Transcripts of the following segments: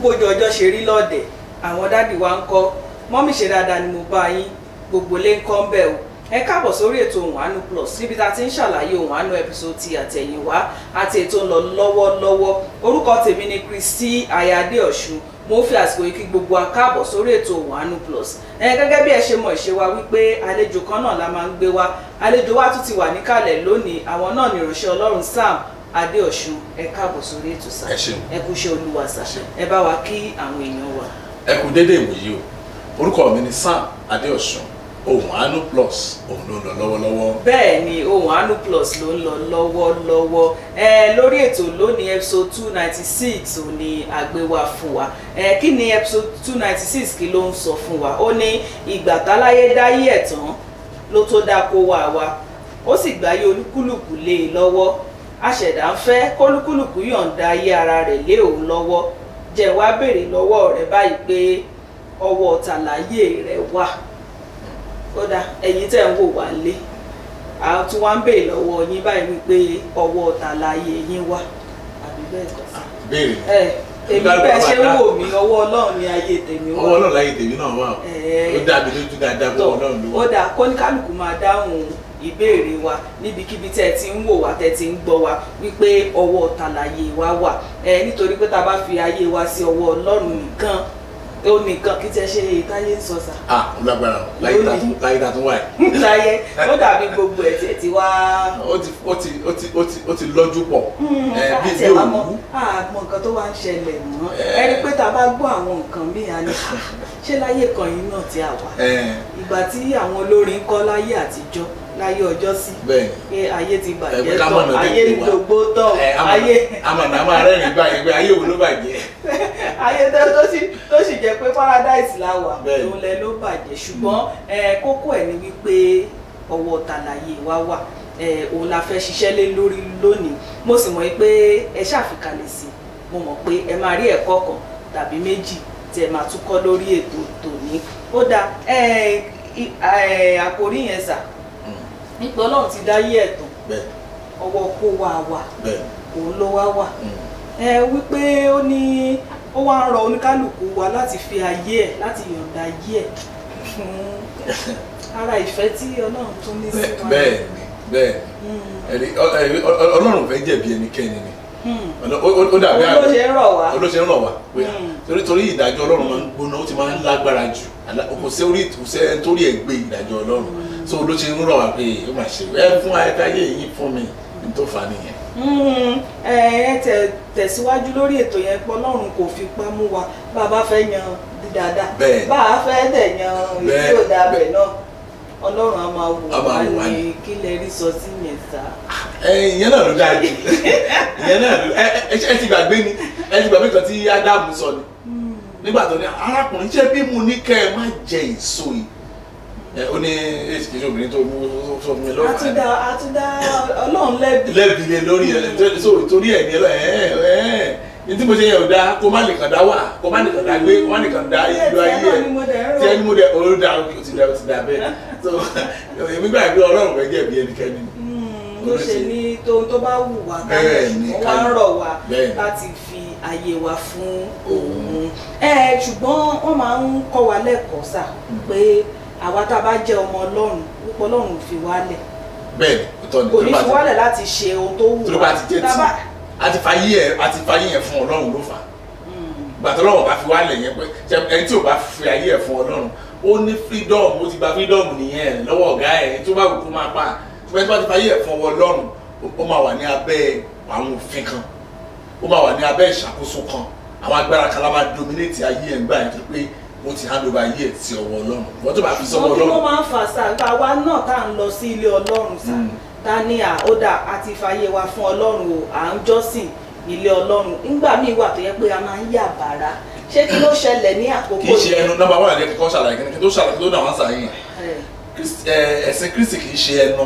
bójú ọjọ́ ṣe rí lọ́ọ̀dẹ̀ àwọn dádì wa ń kọ́ mọ́mì ṣe dáadáa ni mo bá yín gbogbo lé ń kọ́ ń bẹ̀ o ẹ káàbọ̀ sórí ètò ohun àánú plus níbi tá a ti ń ṣàlàyé ohun àánú episode ti àtẹ̀yìnwá àti ètò ń lọ lọ́wọ́lọ́wọ́ orúkọ tèmi ni Kristi ayáde ọ̀ṣun mo fi àsìkò yìí kí gbogbo wa káàbọ̀ sórí ètò ohun àánú plus ẹ gẹ́gẹ́ bí ẹ ṣe mọ̀ ìṣe wa wípé àlejò kan náà la máa ń gbé wá àlejò wa tún ti wà níkàlẹ̀ lónìí àwọn náà ni ìránṣẹ́ ọlọ́run Sam adéọ̀ṣun ẹ káàbọ̀ sórí ètò sá Ẹ ṣeun. ẹ kú iṣẹ́ olúwa sá Ẹ ṣeun. ẹ bá wa kí àwọn èèyàn wa. ẹ kú dédé ìwòyí o orúkọ mi ni Sam Adéọ̀sùn ohun àánú plus òun ló ń lọ lọ́wọ́lọ́wọ́ bẹ́ẹ̀ ni ohun àánú plus ló ń lọ lọ́wọ́lọ́wọ́ ẹ lórí ètò lónìí episode two ninety six ò ní àgbéwá fún wa ẹ kí ni episode two ninety six kí ló ń sọ fún wa ó ní ìgbà táláyé dáyé ẹ̀ tán ló tó dá kó wá wa ó sì gbáyé olúkúlùkù lé e lọ́wọ́ àṣẹ̀dá ń fẹ́ kólúkúlùkù yọ̀ǹda ayé ara rẹ̀ lé òun lọ́wọ́ jẹ́ wá béèrè lọ́wọ́ rẹ̀ báyìí pé ọwọ́ tàlàyé rẹ̀ wà kódà ẹ̀yin tẹ́ ń wò wá lé a tún wá ń béèrè lọ́wọ́ yín báyìí wípé ọwọ́ tàlàyé yín wà àbí bẹ́ẹ̀ kọ́ sí. béèrè ẹ èmi bẹ́ẹ̀ ṣe ń wò mí ọwọ́ ọlọ́run ni ayé tèmi wà. ọwọ́ náà láyé tèmi náà wà o Ẹ. ó dàbí lójú dáadáa bọ́ ọlọ́run ló ó wà dáa kóníkálùkù máa dáhùn ìbéèrè wa níbikíbi tẹ́ ẹ ti ń wò wá tẹ́ ẹ ti ń gbọ́ wa wípé ọwọ́ tàlàyé wa wà ẹ nítorí pé tá a bá fi ayé wa sí ọwọ́ ọlọ́run nìkan ó nìkan kí tẹ́ ṣe ìtayé ń sọ sà ah ó lágbára o láyé tá tún láyé tá tún wà yìí láyé ó dàbí gbogbo ẹ̀ tẹ̀ tí wá ó ti ó ti ó ti ó ti ó ti lọ́jú pọ̀ ẹ bí àti bí ẹ̀wà mọ́ òwú àmọ́ nǹkan tó wá ń ṣẹlẹ̀ mọ́ Ẹ. ẹni pé tá a bá gbọ́ àwọn nǹkan míì á ní "Ah, ṣé láyé kan yìí náà ti àwà ẹ ìgbà tí àwọn olórin kọ́ láyé àtijọ́ láyé ọjọ́ sí bẹ́ẹ̀ pé ayé ti Ẹ bàjẹ́ pé ká tán mọ̀nà ayé tètè wá. gbogbo tán ẹ ayé amọ̀nà àmọ́ arẹ́rìn gbà yẹn pé ayé wo ló bàjẹ́ ayé tó tó sì tó sì jẹ́ pé paradise la wà Bẹ́ẹ̀. òun lẹ ló bàjẹ́ ṣùgbọ́n ẹ, kókó ẹ̀ ni wípé ọwọ́ tàlàyé wa wà ẹ, òun la fẹ́ ṣiṣẹ́ lé lórí lónìí mo sì mọ̀ pé ẹ ṣàfikalẹ̀ sí i mo mọ̀ pé ẹ máa rí ẹ̀kọ́ kan tàbí méjì tí ẹ máa tún kọ́ lórí ètò tòní ó dáa ẹ, i- ẹ, àkòrí yẹn sà Mm, nípa ọlọ́run ti dáyé ẹ̀tàn bẹ́ẹ̀ ọwọ́ kó wa wà bẹ́ẹ̀ òun ló wá wà mm, ẹ wípé ó ní ó wá ń rọ oníkálukú wa láti fi ayé ẹ̀ láti yọ̀ǹda ayé ẹ̀ fún ara ìfẹ́ tí ọlọ́run tún ní sí wa. bẹ́ẹ̀ ni bẹ́ẹ̀ Mm, ni ẹni ọ- ẹ- ọ- ọ- ọlọ́run fẹ́ jẹ̀bi ẹnikẹ́ni ni mm. Ọlọ́- ó ó- ó dàbí òun ló ṣe ń rọ̀ wá. olóṣè ń rọ̀ wá pé Mm. torí torí ìdájọ́ ọlọ́run máa ń gbóná ó ti máa ń lágbára jù Àlá- kò sí orí kò sí ẹni torí ẹ̀ gbé ìdájọ́ ọlọ́run so olóṣè ń rọ̀ wá pé ó máa ṣe ẹ fún ayẹyẹ yìí fún mi ní tó fà á nìyẹn. Mm, ẹ ẹ tẹ tẹ̀síwájú lórí ètò yẹn pé ọlọ́run kò fi pá mú wa bá a bá fẹ́ yan dáadáa Bẹ́ẹ̀. bá a fẹ́ dẹ̀ yan èyí Bẹ́ẹ̀. tí ò dáa bẹ̀ náà ọlọ́run á máa wò Á máa wá wò wá ní ní. kí lẹ rí sọ sí yẹn sá. ẹ ìyẹn náà ló dáa jù ìyẹn náà ló ẹ ẹ ẹ ti gbàgbé ni ẹ ti gbàgbé kan tí ádámù sọ ni nígbà tó ní arákùnrin ṣé bí mo ní kẹ́ ẹ má jẹ èso yìí ẹ ó ní èsì kejì obìnrin tó mú sọ fún mi lọ́wọ́ àtúndà àtúndà ọlọ́run lẹ́bi. lẹ́bi lé lórí ẹ tó- so torí ẹ ní ẹ lọ ẹ ẹ ní tí mo ṣe yẹn ò dáa kó má nìkan dá wà kó má nìkan dá gbé kó má nìkan dá ìlú ayé ẹ tí ẹni mo dẹ ó dá ó ti dá ó ti dá bẹ́ẹ̀ so èmi gbà pé ọlọ́run fẹ́ jẹ̀bi ẹnikẹ́ni ló ṣe ní tóun tó bá wù wá Bẹ́ẹ̀ ni, wọ́n wá ń rọ̀ wá Bẹ́ẹ̀ ni. láti fi ayé wa fún òun. ẹ ṣùgbọ́n wọ́n máa ń kọ́ wa lẹ́kọ̀ọ́ sà pé àwa tá a bá jẹ́ ọmọ ọlọ́run púpọ̀ ọlọ́run ò fi wálẹ̀ bẹ́ẹ̀ ni ó tọ́ ni kò ní tó bá fi ti- wálẹ̀ láti ṣe ohun tó wù tó bá ti jẹ́ Tá a bá- tí a ti fa yí ẹ a ti fa yí ẹ fún ọlọ́run ló fà á Mm, gbàtọ́ lọ́wọ́ bá fi wálẹ̀ yẹn pé ṣe ẹni tí ò bá fi ayé ẹ̀ fún ọlọ́run ó ní freedom ó ti gba freedom nìyẹn lọ́wọ́ ọ̀gá ẹ̀ tó bá wù kó máa pa ṣùgbọ́n tí wọ́n ti fa ayé ẹ̀ fún ọwọ́ ọlọ́run ó- ó máa wà ní abẹ́ àwọn òfin kan ó máa wà ní abẹ́ ìṣàkóso kan àwọn agbára kan lábàá dominate ayé ẹ̀ ńgbà yẹn tó pé ó ti hand over ayé ẹ̀ sí ọwọ́ ọlọ́run wọ́n tó bá fi sọ́wọ́ wọ́n kí ló ọlọ́run máa ń fà sá àwa náà tá à ń lọ sí ilé ọlọ́run sá Mm. ta ni à ó dà a ti fàyè wa fún ọlọ́run o à ń jọ́sìn ilé ọlọ́run nígbà míì wà tó yẹ pé a máa ń yà bàrà ṣé kí ló ṣẹlẹ̀ ní àkókò kì í ṣe ẹnu nọ́mbà wà ní kíkọ́ ṣàlàyé kí ni kí tó ṣàlàyé kí tó náà wọ́n sàyìn ẹ̀, Kristi- ẹ, ẹ̀sìn kristi kì í ṣe ẹnu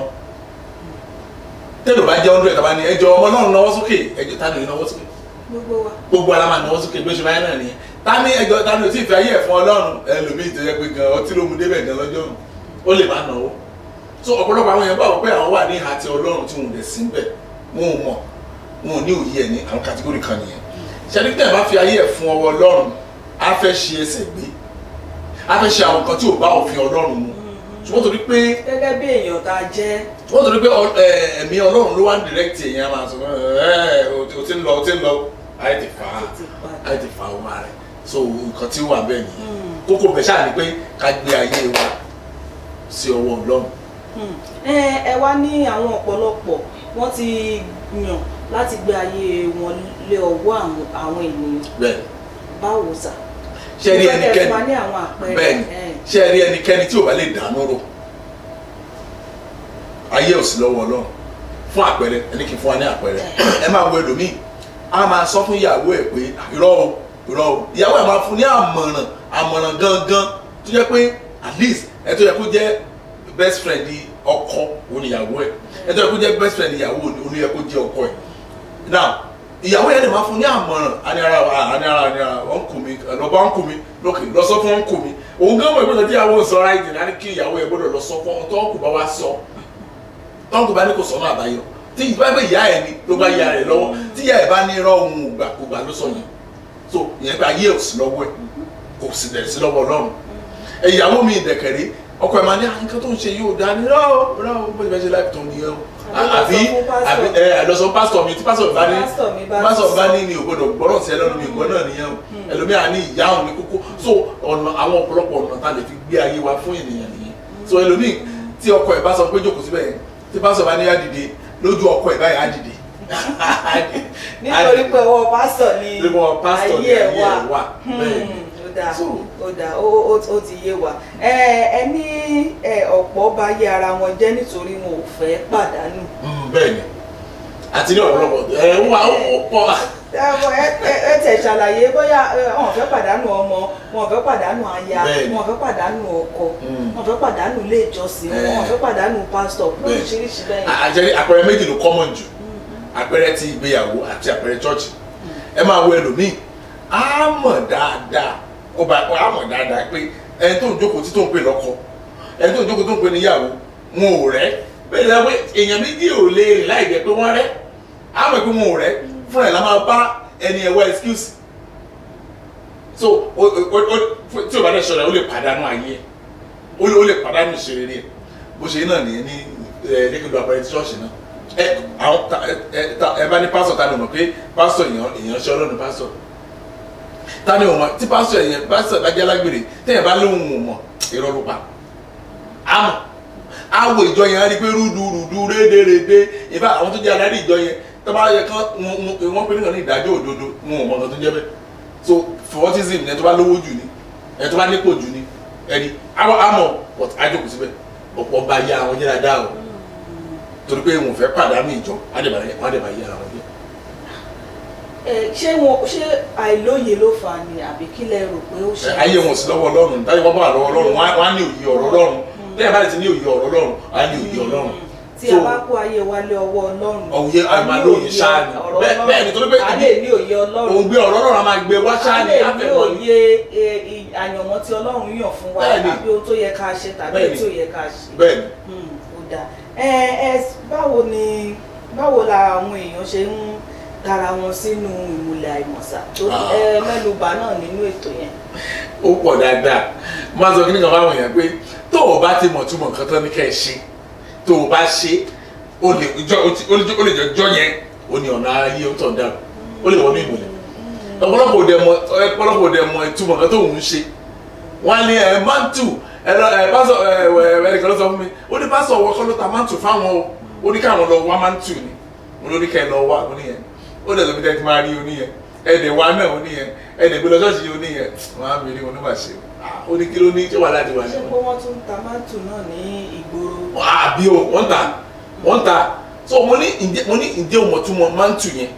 tẹ́lẹ̀ bá jẹ́ hundred tàbá ni ẹjọ́ ọmọ náà náwó sókè ẹjọ́ tá ni náwó sókè gbogbo wa gbogbo ara máa náwó sókè bí ó ṣe máa ń náà nìyẹn ta ni ẹjọ́ ta ni ò tí ì fi ayé ẹ̀ fún ọlọ́run ẹlòmíì tó yẹ pé gan ọtí ló mu débẹ̀ gan lọ́jọ́ òun ó lè má náwó so ọ̀pọ̀lọpọ̀ àwọn èèyàn bá wọ pé àwọn wà ní ìhà ti ọlọ́run tí wọn ò dẹ̀ sí bẹ̀ wọn ò mọ̀ wọn ò ní òye ẹ̀ ní àwọn kàtígórì kan nìyẹn ṣẹ́ni tẹ̀ bá fi ayé ẹ̀ fún ọwọ́ ọlọ́run á fẹ́ ṣe ẹsẹ̀ gbé á fẹ́ ṣe àwọn nǹkan tí ò bá òfin ọlọ́run mu ṣùgbọ́n torí pé gẹ́gẹ́ bí èèyàn tá a jẹ́ wọ́n torí pé ọ- ẹ, ẹ̀mí ọlọ́run ló wá ń direct èèyàn máa sọ ẹ o ti ń lọ o ti ń lọ ayé ti fà á títí padà. ayé ti fà á wá rẹ̀ so nǹkan tí ó wà bẹ́ẹ̀ nìyẹn kókó bẹ̀ ṣáà ni pé ká gbé ayé wa sí ọwọ́ ọlọ́run Hmm. ẹ ẹ wá ní àwọn ọ̀pọ̀lọpọ̀ wọ́n ti yàn láti gbé ayé wọn lé ọwọ́ àwọn àwọn ènìyàn bẹ́ẹ̀ báwo sà. ṣe rí Mo fẹ́ kẹ́ ẹnikẹ́ni fún wa ní àwọn àpẹẹrẹ bẹ́ẹ̀ ẹ, ṣe rí ẹnikẹ́ni tí ò bá lè dànù rò ayé ò sí lọ́wọ́ ọlọ́run fún àpẹẹrẹ ẹni kì í fún wa ní àpẹẹrẹ ẹ máa wo ẹlòmíì a máa sọ fún ìyàwó ẹ pé irọ́ o irọ́ o ìyàwó ẹ máa fún ní àmọ̀ràn àmọ̀ràn gangan tó jẹ́ pé at least ẹ tó yẹ kó jẹ́ best friend ọkọ òun ni ìyàwó ẹ ẹ tó yẹ kó jẹ́ best friend ìyàwó òun ni yẹ kó jẹ́ ọkọ ẹ now ìyàwó yẹn lè máa fún ní àmọ̀ràn àní ara àní ara àní ara wọn kù mí lọ́ba ń kù mí lókè lọ sọ fún wọn kù mí òun gán mọ̀ ìgbésẹ̀ tí ìyàwó sọ ra ìdìní àní kí ìyàwó yẹn gbọ́dọ̀ lọ sọ fún wọn tó ń kù bá wá sọ tó ń kù bá ní kò sọ́nà àbáyọ tí ìbá bẹ ìyá ẹ ni ló bá ìyá rẹ lọ́wọ́ tí ìyá ẹ bá ní irọ́ ohun ògbà kò gbà ló sọ yẹn so ìyẹn pé ayé ò sí lọ́wọ́ ẹ kò sì dẹ̀ sí lọ́wọ́ ọlọ́run ìyàwó mi ìdẹ̀kẹ̀rẹ́ ọkọ ẹ̀ máa ní "Ah, nǹkan tó ń ṣe yóò dá ní rọ́ rọ́ bó ti fẹ́ ṣe láì tó nìyẹn o àbí àbí ẹ àlọ́sọ pásítọ̀ mi tí pásítọ̀ bá ní Pásítọ̀ mi bá pásítọ̀ sọ. bá ní mi ò gbọdọ̀ gbọ́dọ̀ sí ẹ lọ́nu mi ìgbọ́ náà nìyẹn o ẹlòmíà ní ìyá òun ní kókó so ọ̀nà àwọn ọ̀pọ̀lọpọ̀ ọ̀nà tá a lè fi gbé ayé wa fún ènìyàn nìyẹn so ẹlòmíì tí ọkọ ẹ̀ bá sọ pé jókòó síbẹ̀ yẹn tí pásítọ̀ bá ní á dìde lójú ọkọ ẹ̀ báyìí á dìde nítorí pé ọwọ́ pásítọ̀ ni lọ́wọ́ pásítọ̀ ní ayé ẹ̀ ayé wà. ẹ̀ wà bẹ́ẹ̀ ni. Hmm, ó dáa So- ó dáa ó ó- ó ti yé wa ẹ ẹ ní ẹ, ọ̀pọ̀ bá yé ara wọn jẹ́ nítorí wọn ò fẹ́ pàdánù. Mm, bẹ́ẹ̀ ni àti ní ọ̀pọ̀lọpọ̀ ẹ̀ wà ó pọ̀ Ẹ ẹ- ẹ- ẹ tẹ̀ ṣàlàyé bóyá ẹ, wọn ò fẹ́ pàdánù ọmọ wọn ò fẹ́ pàdánù aya Bẹ́ẹ̀ni. wọn ò fẹ́ pàdánù ọkọ Mm. wọn ò fẹ́ pàdánù ilé ìjọsìn Ẹ. wọn ò fẹ́ pàdánù pásítọ̀ Bẹ́ẹ̀. lóríṣiríṣi bẹ́ẹ̀. àjẹrí àpẹẹrẹ méjì ló common jù àpẹẹrẹ ti ìgbéyàwó àti àpẹẹrẹ chọ́ọ̀chì ẹ máa wo ẹlòmíì á mọ̀ dáadáa ó bá á mọ̀ dáadáa pé ẹni tó ń jókòó tí tó ń pè lọ́kọ ẹni tó ń jókòó tó ń pè níyàwó wọn ò rẹ́ bẹ́ẹ̀ ni wọ́n èèyàn méjì ò lè rìn láì jẹ́ pé wọ́n rẹ́ á mọ̀ pé wọn ò rẹ́ fúnra ẹ̀ la máa bá ẹni ẹ̀wọ́ excuse so o o o tí o bá dẹ̀ ṣọ́ra ó lè pàdánù ayé ẹ̀ ó lè ó lè pàdánù ìṣeré rẹ̀ bó ṣe náà nìyẹn ní ẹ lẹ́kẹ̀dọ̀ àpẹẹrẹ tí ṣọ́ọ̀ṣì náà ẹ àwọn ta ẹ ta ẹ bá ní pásítọ̀ ta ni o mọ̀ pé pásítọ̀ èèyàn èèyàn ṣe ọlọ́run pásítọ̀ ta ni o mọ̀ tí pásítọ̀ èèyàn pásítọ̀ bá jẹ́ alágbèrè tẹ́yìn bá lóhùn o mọ̀ irọ́ ló pa àmọ́ àwọ̀ ìjọ yẹn á rí i pé rúdurùdu rédèrèdè ìfà àwọn tó jẹ́ adarí ìjọ yẹn tó bá yẹ kán wọ́n pè nígbà ní ìdájọ́ òdodo wọn ò mọ̀ nǹkan tó jẹ́ bẹ́ẹ̀ so favoritism ni ẹ tó bá lówó jù ni ẹ tó bá nípò jù ni ẹni àmọ́ àmọ́ but àjòkù síbẹ̀ ọ̀pọ̀ bá yá àwọn jẹ́ dáadáa o torí pé wọn ò fẹ́ pàdánù ìjọ wọn á dẹ̀ bá wọn á dẹ̀ bá yá ara wọn jẹ́. Ẹ, ṣé wọn ṣé àìlóye ló fà á ni àbí kí lẹ rò pé ó ṣe. ayé wọn ò sí lọ́wọ́ ọlọ́run táyé wọn bá wà lọ́wọ́ ọlọ́run wọn á- wọn á ní òye ọ̀rọ̀ ọlọ́run lẹ́yìn bá ti ní òye ọ̀rọ̀ ọlọ́run á ní òye ọlọ́run. tí a bá kó ayé wa lé ọwọ́ ọlọ́run. Òye a ní àmàlóye òye ṣáá ni. ọ̀rọ̀ Bẹ́ẹ̀- Ọlọ́run. bẹ́ẹ̀ ni, torí pé a lè ní òye ọlọ́run. òun gbé ọ̀rọ̀ ọlọ́run á máa gbé wá a ṣáá ni lè ní àfẹ́mọ́ ni. òye e, i- àyànmọ́ tí ọlọ́run yàn fún wa Bẹ́ẹ̀ ni. tàbí ohun tó yẹ ká ṣe tàbí Bẹ́ẹ̀ ohun ni. tí ò yẹ ká ṣe. bẹ́ẹ̀ ni Hmm, ó dáa ẹ ẹ báwo ni báwo la àwọn èèyàn ṣe ń tara wọn sínú ìmùlẹ̀ àìmọ̀sà tó Ah. ẹ mẹ́nubà náà nínú ètò yẹn. ó pọ̀ dáadáa máa sọ kíní kan fáwọn èèyàn pé tó o bá ti mọ̀ túmọ̀ nǹkan tán ní kẹ́ ẹ ṣe tó o bá ṣe o lè jọ o ti- o lè jọ- o lè jọ jọ yẹn o ní ọ̀nà ayé o tọ̀ dáa o lè wọnú ìmùlẹ̀ ọ̀pọ̀lọpọ̀ òde mọ ọ̀pọ̀lọpọ̀ òde mọ ìtumọ̀ nǹkan tó ń ṣe wọ́n á ní ẹ̀ mántù ẹ lọ ẹ pásọ ẹ ẹ ẹnìkan ló sọ fún mi ó ní pásọ ọwọ́ kọ́ ló ta mántù fáwọn o ó ní káwọn lọ wá mántù ni mo lórí kẹ́ ẹ lọ wá oníyẹn ó dẹ̀ lóbi tẹ́tí máa rí oníyẹn ẹ̀ẹ́dẹ̀ wá náà oníyẹn ẹ̀ẹ́dẹ̀ gbé lọ ṣọ́ọ̀ṣì oníyẹn wọ́n á mi rí onímọ̀ ṣe ó ní kí ló ní tí wàhálà ti wà ní ṣé pé wọ́n tún ń ta mátù náà ní ìgboro. àbí o wọ́n ta wọ́n ta so mo ní ǹjẹ́ mo ní ǹjẹ́ o mọ̀ tún mọ mántù yẹn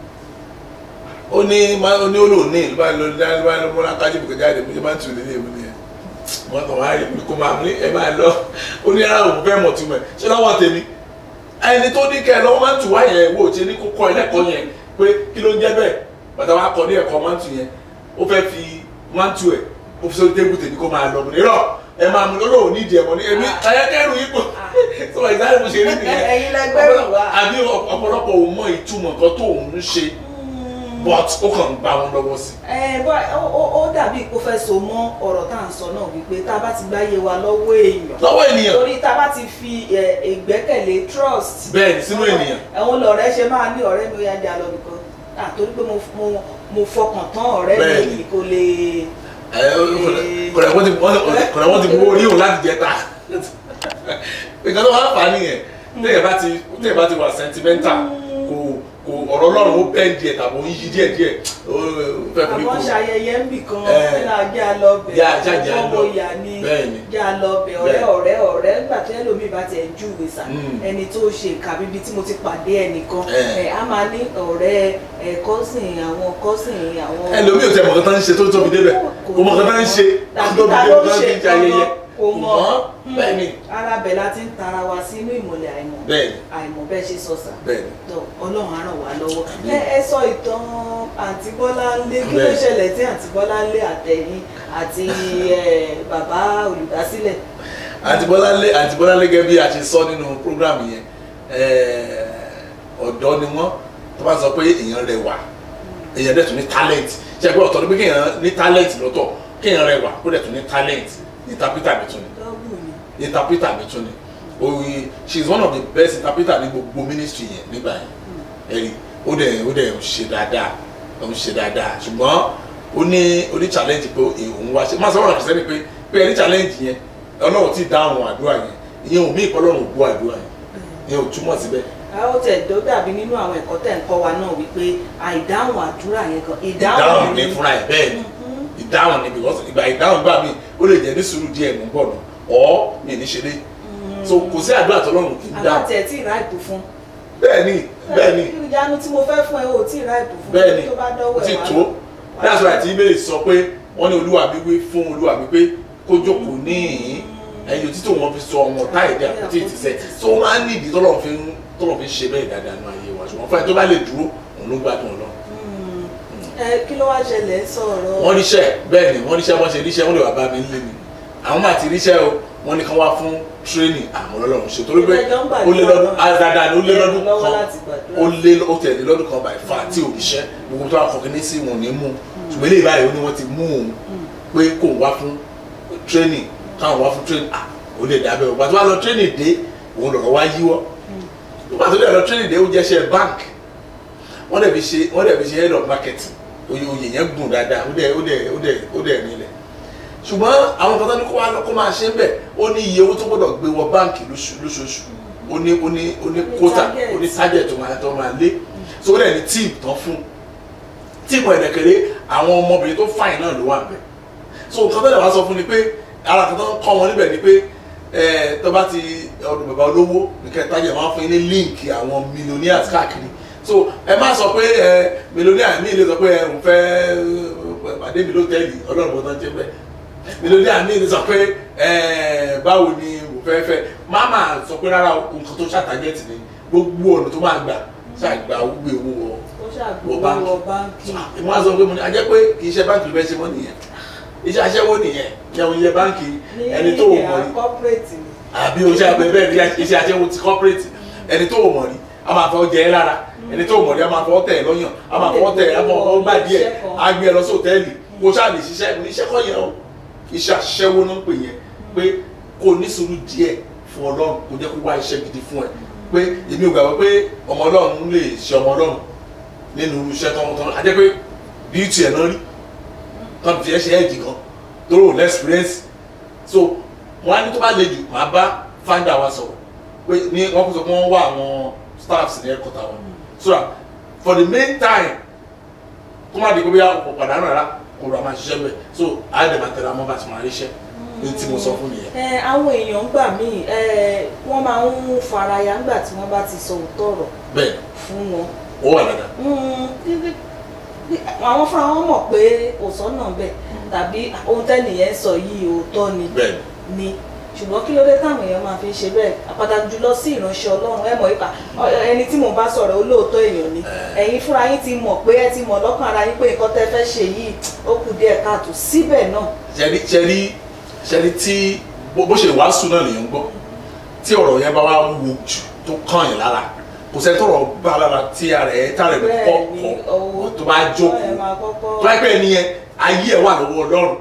ó ní má- ó ní ó lò ní ìlú báyìí ló dá ìlú báyìí ló múra kájí bùkẹ́ jáde mo ṣe mántù lélẹ̀ mo ní ẹ̀ wọ́n kàn wá rí mi kó máa ní ẹ máa lọ ó ní ara òun fẹ́ mọ̀ tún mọ̀ ṣé lọ́wọ́ tèmi ẹni tó ní kẹ́ ẹ lọ́wọ́ mántù wá yẹn wò ṣe ní kó kọ́ ẹlẹ́kọ̀ọ́ yẹn pé kí ló ń jẹ́ bẹ́ẹ̀ bàtà wa kọ́ ní ẹ̀kọ́ mántù yẹn ó fẹ́ fi mántù ẹ̀ ó fi sórí tébù tèmi kó máa lọ mọ̀ nírọ̀ ẹ máa mú lọ́wọ́ nídìí ẹ̀mọ́ ní èmi ayẹ́kẹ́rù yìí pọ̀ so ìdáhùn mo ṣe rí nìyẹn Ẹ̀yin lẹ́gbẹ́rún wa. àbí ọ̀pọ̀lọpọ̀ ò mọ ìtumọ̀ nǹkan tó òun ń ṣe but ó kàn ń bá wọn lọ́wọ́ sí ẹ bọ́ ó- ó ó dàbí kó fẹ́ so mọ́ ọ̀rọ̀ tá à ń sọ náà wípé tá a bá ti gbáyé wa lọ́wọ́ èèyàn lọ́wọ́ ènìyàn torí tá a bá ti fi ẹ, ìgbẹ́kẹ̀lé trust bẹ́ẹ̀ ni sínú ènìyàn àwọn lọ̀rẹ́ ṣe máa ní ọ̀rẹ́ mi ó yá jà lọ nìkan ah torí pé mo mo mo fọkàn tán ọ̀rẹ́ mi Bẹ́ẹ̀ni. yìí kò lè ẹ kọ̀dà wọ́n ti kọ̀dà wọ́n ti gbowó rí òun láti jẹta nǹkan tó wá fà á nìyẹn téèyàn bá ti téèyàn bá ti wà sentimental kò kò ọ̀rọ̀ ọlọ́run ó bẹ́ẹ̀ díẹ̀ tàbí ó yí díẹ̀ díẹ̀ ó fẹ́ forí àwọn kò ṣayẹyẹ ń bì kan Ẹ. nígbà jà lọ bẹ̀ Já- já- já ọmọ lọ. ìyá ni Bẹ́ẹ̀ni. jà lọ bẹ̀ ọ̀rẹ́ Bẹ́ẹ̀. ọ̀rẹ́ ọ̀rẹ́ nígbà tí ẹlòmíì bá tiẹ̀ júwe sà Mm. ẹni tó ṣe nǹka bíbí tí mo ti pàdé ẹnìkan Ẹ. ẹ á máa ní ọ̀rẹ́ ẹ kọ́sìn àwọn kọ́sìn àwọn ẹlòmíì ò tẹ mọ̀ nǹkan tó ń ṣe tó tóbi débẹ̀ kò mọ̀ nǹkan tó ń ṣe tó tàbí tóbi ta débẹ̀ ló tó ń ń ṣe fi ayẹyẹ kò mọ̀ Ṣùgbọ́n bẹ́ẹ̀ ni ara bẹ̀ la ti ń tara wa sínú ìmọ̀lẹ̀ àìmọ̀ bẹ́ẹ̀ ni àìmọ̀ bẹ́ẹ̀ ṣe sọ sà bẹ́ẹ̀ ni tó ọlọ́run á ràn wá lọ́wọ́ Àmín. ẹ ẹ sọ ìtàn àǹtí Bọ́láńlé kí ló Bẹ́ẹ̀. ṣẹlẹ̀ tí àǹtí Bọ́láńlé àtẹ̀yìn àti ẹ, bàbá olùdásílẹ̀ àǹtí Bọ́láńlé àǹtí Bọ́láńlé gẹ́gẹ́ bí a ṣe sọ nínú program yẹn eh, ọ̀dọ́ ni wọ́n tó bá sọ pé èèyàn rẹwà èèyàn dẹ̀ tún ní talent ṣe pé ọ̀tọ̀ ni pé kéèyàn ní talent lọ́tọ̀ kéèyàn rẹwà kó dẹ̀ tún ní talent interpreter mi tún ni dọ́gbù ni interpreter mi tún ni oye she is one of the best interpreter ní gbogbo ministry yẹn nígbà yẹn ẹ̀rí ó dẹ̀ ó dẹ̀ ń ṣe dáadáa ó ń ṣe dáadáa ṣùgbọ́n ó ní ó ní challenge pé òun wá ṣe má sọ wọn àkọsẹ́ ni pé pé ẹni challenge yẹn ọlọ́run ti dáhùn àdúrà yẹn ìyẹn ò mí ìpọ́lọ́run gbọ́ àdúrà yẹn ìyẹn ò túmọ̀ síbẹ̀ a ó tẹ̀ tó dàbí nínú àwọn ẹ̀kọ́ tẹ̀ ń kọ́ wa náà wípé àìdáhùn àdúrà yẹn kan ìdáhùn ìdáhùn ní fúnra ẹ̀ bẹ́ẹ̀ ni Mhm. ìdáhùn ni because ìgbà ìdáhùn gbà mí ó lè jẹ́ ní sùúrù díẹ̀ mú bọ̀ nù ọ́ mi ní ṣe dé so kò sí àdúrà tọ́lọ́run kì í dáhùn àbátẹ̀ tí ìrà ìbò fún bẹ́ẹ̀ ni bẹ́ẹ̀ ni ìyanu tí mo fẹ́ fún ẹ o tí ìrà ìbò fún bẹ́ẹ̀ ni tó bá dọ́wọ́ ó ẹ̀ ti wá tó lọ. that's why àti ibèrè sọ pé wọ́n ní olúwa mi wí fún olúwa mi pé kó jókòó níhìn ẹ̀yìn òtítọ́ wọn fi sọ ọmọ táìdí àpótí ìtìsẹ́ so wọ́n máa ń ní ìdí tọ́lọ́ fi ń tọ́lọ́ fi ń ṣe bẹ́ẹ̀ dáadáa nínú ayé wa ṣùgbọ́n fún ẹ tó bá lè dúró òun ló gbádùn ọlọ́run Mm. ẹ kí ló wá ṣẹlẹ̀ ń sọ̀rọ̀ wọ́n ríṣẹ́ bẹ́ẹ̀ ni wọ́n ríṣẹ́ wọ́n ṣe ríṣẹ́ wọ́n lè wá bá mi nílé mi àwọn máa ti ríṣẹ́ o wọ́n ní kán wá fún training àwọn ọlọ́run ṣe torí pé Ìgbẹ́jọ́ ń gbà ó lé lọ́dún nígbà náà. àdáadáa ni ó lé lọ́dún lọ́wọ́ kan láti gbàdúrà. ó lé ó tẹ̀lé lọ́dún kan báyìí fa tí òrìṣẹ́ gbogbo tó wà kọ̀ọ̀kan ní sí wọn ò ní mú ṣùgbọ́n ilé ìbáyìí ó ní wọ́n ti mú òun pé kò wá fún training káwọn wá fún training ah ó lè dábẹ́ o pàtó wá lọ training dé òun lọ̀rọ̀ wá yíwọ́ pàtó lè lọ training dé ó jẹ́ ṣe bank wọ́n dẹ̀ fi ṣe wọ́n dẹ̀ fi ṣe head of marketing oyè oyè yẹn gùn dáadáa ó dẹ̀ ó dẹ̀ ó dẹ̀ ó dẹ̀ nílẹ̀ ṣùgbọ́n àwọn kan tó ní kó wá lọ kó máa ṣe ń bẹ̀ ó ní iye owó tó gbọ́dọ̀ gbé wọ báǹkì lóṣù- lóṣooṣù ó ní ó ní ó ní kóta target. ó ní target tó máa tó máa lé so ó dẹ̀ ní tíìmù tán fún tíìmù ẹ̀dẹ̀kẹ̀rẹ́ àwọn ọmọbìnrin tó fàìn náà ló wà bẹ̀ so nǹkan tó dẹ̀ wá sọ fún ni pé ara kan tó ń kọ́ wọn níbẹ̀ ni pé ẹ tó bá ti ọdún bàbá olówó nìkẹ́ tájà máa ń fún yín ní líǹkì àwọn millionaires káàkiri so ẹ má sọ pé ẹ millionaire mi lè sọ pé ẹ ń fẹ́ ẹ, pàdé mi lótẹ́ẹ̀lì ọlọ́run bọ́ tán jẹ́ bẹ́ẹ̀ millionaire mi lè sọ pé ẹ báwo ni mo fẹ́ fẹ́ má máa sọ pé rárá nǹkan tó ṣàtàgẹ́tì ni gbogbo ọ̀nà tó máa gbà ṣàgbà gbogbo owó wọ ó ṣàgbówó wọ báńkì. wọ báńkì ìmọ̀ àzọ pé mo ní ajẹ́ pé kì í ṣe báńkì ló fẹ́ ṣe mọ́ nìyẹn iṣẹ́ aṣẹ́wó nìyẹn jẹun iye báńkì ẹni tó o mọ̀ rí corporate ni àbí oṣù abẹ bẹ́ẹ̀ ni iṣẹ́ aṣẹ́wó ti corporate ẹni tó o mọ̀ rí a máa fọ́ jẹ ẹ́ lára ẹni tó o mọ̀ rí a máa fọ́ tẹ̀ ẹ́ lọ́yàn a máa fọ́ tẹ̀ ẹ́ a máa fọ́ gbà díẹ̀ a gbé ẹ lọ sí hòtẹ́ẹ̀lì kó ṣáà lè ṣiṣẹ́ ní iṣẹ́ kọ́ yẹn o iṣẹ́ aṣẹ́wó náà ń pè yẹn pé kó o ní sùúrù díẹ̀ fún ọlọ́run kó jẹ́ kó wá iṣẹ́ gidi fún ẹ pé èmi ò gbàgbọ́ pé ọmọ ọlọ́run lè ṣe ọmọ ọlọ́run nínú iṣẹ́ tọmọtọmọ a jẹ́ pé bíútì ẹ̀ náà rí tán fi ẹ́ ṣe ẹ̀jì kan tó rò lẹ́sìpírẹ́nsì so wọ́n á ní tó bá le jù máa bá founder wa sọ̀rọ̀ pé ní wọ́n kó sọ pé wọ́n wá àwọn staffs ní ẹ̀kọ́ tàwọn so that for the main time kó má di pé bóyá kò pàdánù rárá kò rà máa ṣiṣẹ́ bẹ́ẹ̀ so àádẹ́ máa tẹ̀lé àwọn bá ti máa ríṣẹ́ ní tí mo sọ fún nìyẹn. ẹ àwọn èèyàn gbà míì ẹ wọ́n máa ń faraya nígbà tí wọ́n bá ti sọ òótọ́ ọ̀rọ̀ bẹ́ẹ̀ fún wọn ó wà dáadáa Mm, bí- bí- bí- àwọn fúnra wọn mọ̀ pé kò sọ́nà bẹ́ẹ̀ tàbí ohun tẹ́nìyẹn ń sọ yìí òótọ́ ni bẹ́ẹ̀ ni ṣùgbọ́n kí ló dé táwọn èèyàn máa fi ń ṣe bẹ́ẹ̀ pàtàkì jùlọ sí ìránṣẹ́ ọlọ́run ẹ mọ̀ ipa ẹni tí mò ń bá sọ̀rọ̀ olóòótọ́ èèyàn ni ẹ̀yin fúnra yín ti mọ̀ pé ẹ ti mọ̀ lọ́kàn ara yín pé nǹkan tẹ́ fẹ́ ṣe yìí ó kù díẹ̀ káàtó síbẹ̀ náà ṣẹ́rí ṣẹ́rí ṣẹ́rí tí bó bó ṣe wàásù náà lèèyàn gbọ́ tí ọ̀rọ̀ yẹn bá wá wo jù tó kàn yín lára kò sẹ́ni tọrọ bá lára tí ara ẹ̀ tá rẹ̀ kọ́ bẹ́ẹ̀ ni kọ́ owó tó bá ẹ̀ jókòó máa kọ́kọ́ tó bá pẹ́ nìyẹn ayé ẹ̀ wà lọ́wọ́ ọlọ́run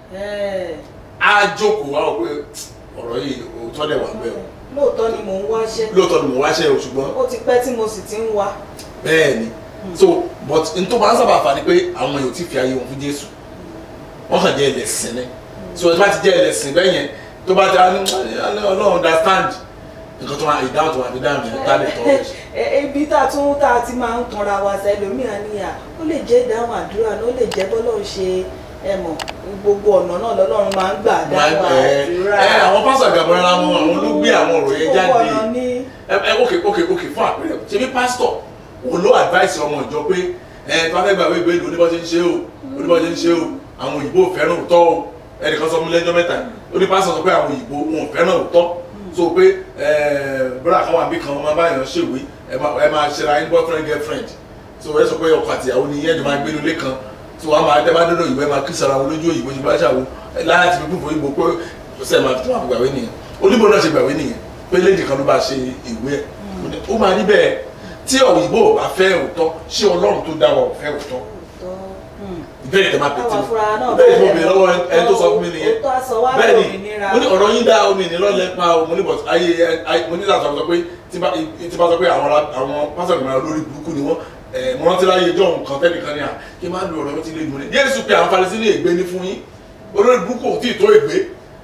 ẹ̀, á jókòó wá wọ pé ọ̀rọ̀ yìí òótọ́ dẹ̀ wà bẹ́ẹ̀ o lóòótọ́ ni mò ń wáṣẹ́ lóòótọ́ ni mo wáṣẹ́ o ṣùgbọ́n ó ti pẹ́ tí mo sì ti ń wá bẹ́ẹ̀ ni so but n tó máa ń sábà fà ni pé àwọn èèyàn ò tí fi ayé wọn fún Jésù wọ́n kàn jẹ́ ẹlẹ́sìn ni so ẹ bá ti jẹ́ ẹlẹ́sìn bẹ́ẹ̀ yẹn tó bá ti ní Ọlọ́run understand nǹkan tó máa ìdáhùn tó máa fi dáhùn yẹn tá lè tọ́ ọ sí. Ẹ- ẹ- ibi tá a tún tá a ti máa ń tanra wa sẹlòmíràn níyà ó lè jẹ́ ìdáhùn àdúrà náà ó lè jẹ́ bọ́lọ́run ṣe ẹ mọ̀ gbogbo ọ̀nà náà lọ́lọ́run máa ń gbà dáhùn ẹ àdúrà ẹ àwọn pásítọ̀ àgbàbọ̀ra wọn àwọn ló gbé àwọn ọ̀rọ̀ yẹn gbogbo jáde ọ̀nà ní ẹ ẹ ok ok ok fún àpẹẹrẹ ṣe bí pásítọ̀ òun ló advice ọmọ ìjọ pé ẹ tó bá fẹ́ gbà wé gbèlú oníbọ̀ ṣe ń ṣe o oníbọ̀ ṣe ń ṣe o àwọn òyìnbó ò fẹ́ràn òótọ́ o ẹnìkan sọ fún mi lẹ́jọ́ mẹ́ta ó ní pásítọ̀ sọ pé àwọn òyìnbó wọn ò fẹ́ràn òótọ́ so pé ẹ bọ́dà kan wà bí kan máa báyọ̀ ṣèwé ẹ máa ẹ máa ṣera ẹni boyfriend girlfriend so ẹ sọ pé ọkọ àti ìyàwó ni yẹn jọ máa gbé nílé kan so wọn máa dẹ́gbà dọ́dọ̀ ìwé máa kí sara wọn lójú òyìnbó ṣe bá ṣàwọ láti fi kúfò ìbò pé ṣe máa fi tó máa gbàwé nìyẹn oníbò náà ṣe gbàwé nìyẹn pé léèdì kan ló bá ṣe ìwé ẹ̀ ó máa rí bẹ́ẹ̀ tí òyìnbó ò bá fẹ́ òótọ́ ṣé ọlọ́run tó dá wa ò fẹ́ òótọ́ òótọ́ hmm. ìbéèrè tẹ máa pètè Àwọn afurá náà ìbéèrè tí mo béèrè lọ́wọ́ ẹni tó sọ fún mi nìyẹn òótọ́ aṣọ wa bẹ́ẹ̀ ni lómìnira mo ní ọ̀rọ̀ yín dá omi ní lọ́lẹ̀ pa o mo ní bọ̀t ayé ayé- mo ní láti sọ pé tí bá tí bá sọ pé àwọn ará- àwọn pásítọ̀ ìgbìmọ̀ lórí burúkú ni wọ́n ẹ̀ mo rántí láyé ìjọ nǹkan tẹ́nìkan ní à kí n má lu ọ̀rọ̀ yóò ti lé mu ní Jésù pé àwọn Farisí ní ègbé ní fún yín olórí burúkú ò tí ì tó ègbé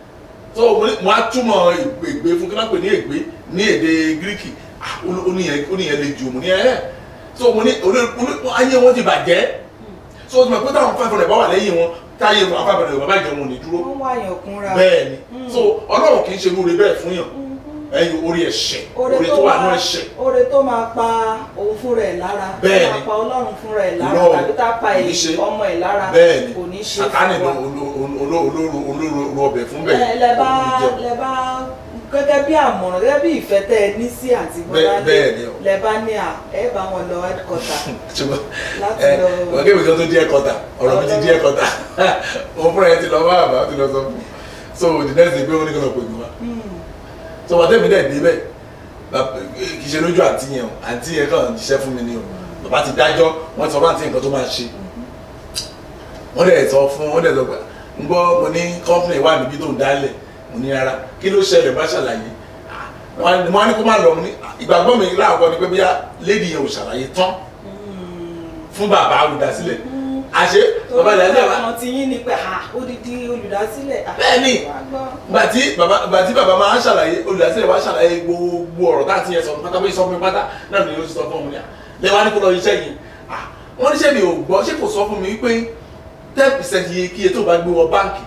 so mo ní- mo á túmọ̀ ègbé ègbé fún kí wọ́n pè ní ègbé ní èdè Gíríkì Ah, ó- ó níyẹn ó níyẹn le jù mo ní ẹ̀ so mo ní olórí olórí- ayé wọn ti bàjẹ́ so o ti mọ̀ pé táwọn five hundred bá wà lẹ́yìn wọn táyé wọn five hundred bàbá ìjẹun ò ní dúró wọ́n wáyàn kúnra bẹ́ẹ̀ ni so ọlọ́run kì í ṣe lóore bẹ́ẹ̀ fún yàn ẹyin orí ẹ̀ṣẹ̀ orí tó wà ní ẹ̀ṣẹ̀ oore tó máa pa òun fún rẹ̀ lára Bẹ́ẹ̀ tó ni. máa pa ọlọ́run fún rẹ̀ lára Irọ́, tàbí tá a pa kò ní ṣe. ọmọ ẹ̀ lára bẹ́ẹ̀ ni kò ní ṣe sàtánì fún ló wa. olóró ọbẹ̀ fún bẹ́ẹ̀ ẹ lẹ bá òun jẹun. lẹ bá gẹ́gẹ́ bí àmọ̀ràn gẹ́gẹ́ bí ìfẹ́ tẹ́ ẹ ní sí àti bọ́lá bẹ́ẹ̀ ni o. lẹ bá ní à ẹ bá wọn lọ headquarter ṣùgbọ́n láti ẹ lọ- wọ́n kébì kan tó díẹ̀ kọta ọ̀rọ̀ mi ti díẹ̀ kọta òun fúnra ẹ ti lọ bá àbá ti lọ sọ fún so the next day pé wọ́n ní kí wọ́n pè mí wá so wọ́n tẹ̀mí dẹ̀ débẹ̀ bàbá- kì í ṣe lójú àǹtí yẹn o àǹtí yẹn kàn jíṣẹ́ fún mi ni o bàbá ti dájọ́ wọ́n ti sọ fún àǹtí nǹkan tó máa ṣe wọ́n dẹ̀ sọ fún wọ́n dẹ̀ sọ pé ń gbọ́ mo ní company wà níbi tó ń dálẹ̀ mo ní rárá kí ló ṣẹlẹ̀ bá ṣàlàyé Ah, wọ́n á ní kó má lọ mo ní ah, ìgbàgbọ́ mi láàkọ́ ni pé bóyá lady yẹn ò ṣàlàyé tán fún bàbá olùdásílẹ̀ àṣé bàbá torí ìdásílẹ̀ wa àwọn ti yín ni pé à odidi olùdásílẹ̀ à, Bẹ́ẹ̀ ni. wàá gbọ́. gbà tí bàbá gbà tí bàbá máa ń ṣàlàyé olùdásílẹ̀ wa ṣàlàyé gbogbo ọ̀rọ̀ tá a ti yẹ sọ pátá bóyá sọ fún mi pátá náà ni ó ti sọ fún mi à lẹ́wọ̀n á ní kó lọ iṣẹ́ yìí Ah, wọ́n níṣẹ́ mi ò gbọ́ ṣé kò sọ fún mi wípé ten percent iye kíye tó bá gbé wọ báǹkì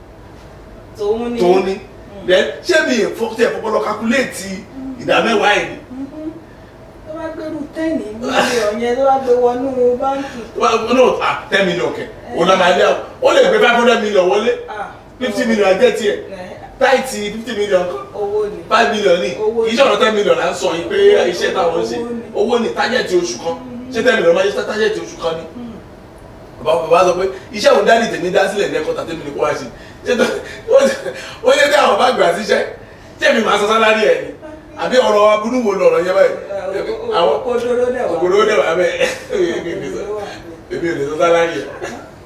tòun ni tó ní then ṣé mi ò fọ́ tẹ̀ fọ́pọ́ lọ kakuléètì ìdá mẹ́wàá ẹ̀ ni Mhm. tó bá gbẹrù tẹ́ẹ̀nì mílíọ̀n yẹn tó bá gbé wọnú báńkì no ah ten million kẹ̀ òun náà máa lé àwọn ó lè gbé five hundred million wọlé ah, fifty million ajẹ́ tiẹ̀ ẹ̀, táìtì fifty million kan owó ni five million ní Owó kì í ṣọ̀rọ̀ ten million là ń sọ yìí pé iṣẹ́ táwọn ń ṣe Owó ni. owó ní tájẹ̀tì oṣù kan ṣé ten million máa ṣe tájẹ̀tì oṣù kan ni bàbá bàbá sọ pé iṣẹ́ òun dání tèmi dá sílẹ̀ ní ẹ̀kọ́ tàtẹ́mi ní kó wá ṣe ṣé tó ó ṣe tí àwọn bá gbà síṣẹ́ tí èmi máa sọ sálárì ẹ̀ ni àbí ọ̀rọ̀ abúlú wo lọ̀rọ̀ yẹn báyìí àwọn òkòdóró dẹ̀ wá òkòrò ó dẹ̀ wà bẹ́ẹ̀ Òkòdóró wà bẹ́ẹ̀. èmi ò lè sọ sálárì ẹ̀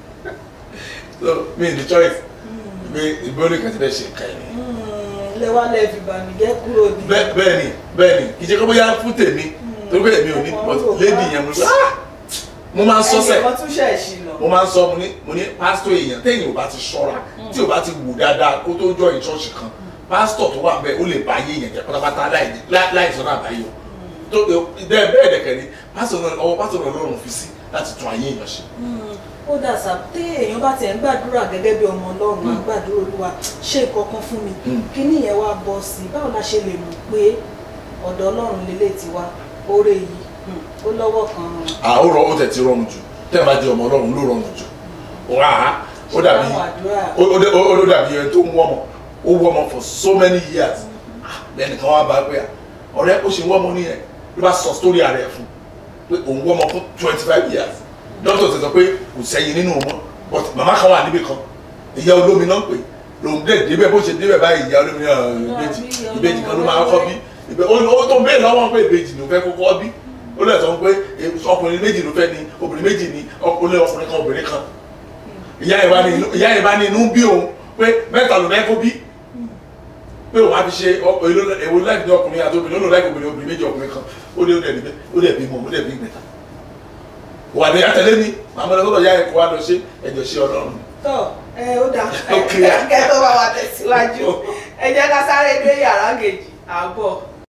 so mi ní choice pé ìbọn ní kàtí bẹ́ẹ̀ ṣe nǹkan ẹ̀ ni Hmm, lẹ́wà lẹ́ fi bàmíjẹ́ kúrò ní. bẹ́ẹ̀ bẹ́ẹ̀ ni bẹ́ẹ̀ ni kì í ṣe kó bóyá fún tèmi torí pé èmi ò ní but lady yẹn mo sọ ah! mo máa ń sọ sẹ́ẹ̀ ẹnì kan tún ṣẹ̀ ṣì lọ. mo máa ń sọ mo ní mo ní pásítọ̀ èèyàn téèyàn ò bá ti ṣọ́ra tí ò bá ti wù dáadáa kó tó jọ ìṣọ́ọ̀ṣì kan pásítọ̀ tó wà bẹ́ẹ̀ ó lè bá ayé èèyàn jẹ́ pátápátá láì- láì- láì sọ́nà àbáyọ tó bẹ́ẹ̀ bẹ́ẹ̀ dẹ̀kẹ̀ ni pásítọ̀ náà ọwọ́ pásítọ̀ náà lọ́rùn fi sí láti tún ayé èèyàn ṣe. Hmm, ó dà sá tí èèyàn bá tiẹ̀ ń gbàdúrà gẹ́gẹ́ bí ọmọ ọlọ́run á gbàdúrà olúwa ṣe nǹkan fún mi Hmm. kíní yẹn wá bọ́ sí i báwo la ṣe lè mọ̀ pé ọ̀dọ̀ ọlọ́run lélẹ̀ ti wá oore yìí hmm, ó lọ́wọ́ kan à ó rọ ó tẹ̀ ti rọrùn jù tẹ́ ẹ bá jẹ́ ọmọ ọlọ́run ló rọrùn jù wà á ó dàbí àwọn àdúrà ó ó dé- ó ó dàbí ẹni tó ń wọ́mọ ó wọ́mọ for so many years Ah, lẹ́nu kan wá bá pé à, ọ̀rẹ́ ó ṣe wọ́mọ nìyẹn ló bá sọ story ara ẹ̀ fún pé òun wọ́mọ fún twenty five years doctor ti sọ pé kò sẹ́yìn nínú wọn but màmá kan wà níbì kan ìyá olómi náà pè lòun dẹ̀ débẹ̀ bó ṣe débẹ̀ báyìí ìyá olómi náà ìbejì ìbejì kan ló máa kọ́ bí ìbẹ̀ ó tó ń bẹ́ẹ̀ lọ́wọ́ pé ìbejì ló fẹ́ kókó bí ó lè sọ pé ọkùnrin méjì ló fẹ́ ni obìnrin méjì ni ọkùnrin ọkùnrin kan obìnrin kan ìyá ẹ̀ bá ní inú- ìyá ẹ̀ bá ní inú bí òun pé mẹ́ta ló fẹ́ kó bí pé òun á fi ṣe ọ- èlò- èwo láì ní ọkùnrin àti obìnrin ó lò láì obìnrin obìnrin méjì ọkùnrin kan ó dé ó dẹ̀ níbẹ̀ ó dẹ̀ bí mọ̀ ó dẹ̀ bí mẹ́ta wà ní àtẹlé mi màmá lọ sọ́dọ̀ ìyá ẹ̀ kó wá lọ ṣe ẹ̀jọ̀ ṣe ọlọ́run tọ ẹ ó dà Ok. kẹ tó bá wa tẹ̀síwájú ẹ jẹ́ ká sáré dé yàrá kejì àbọ̀.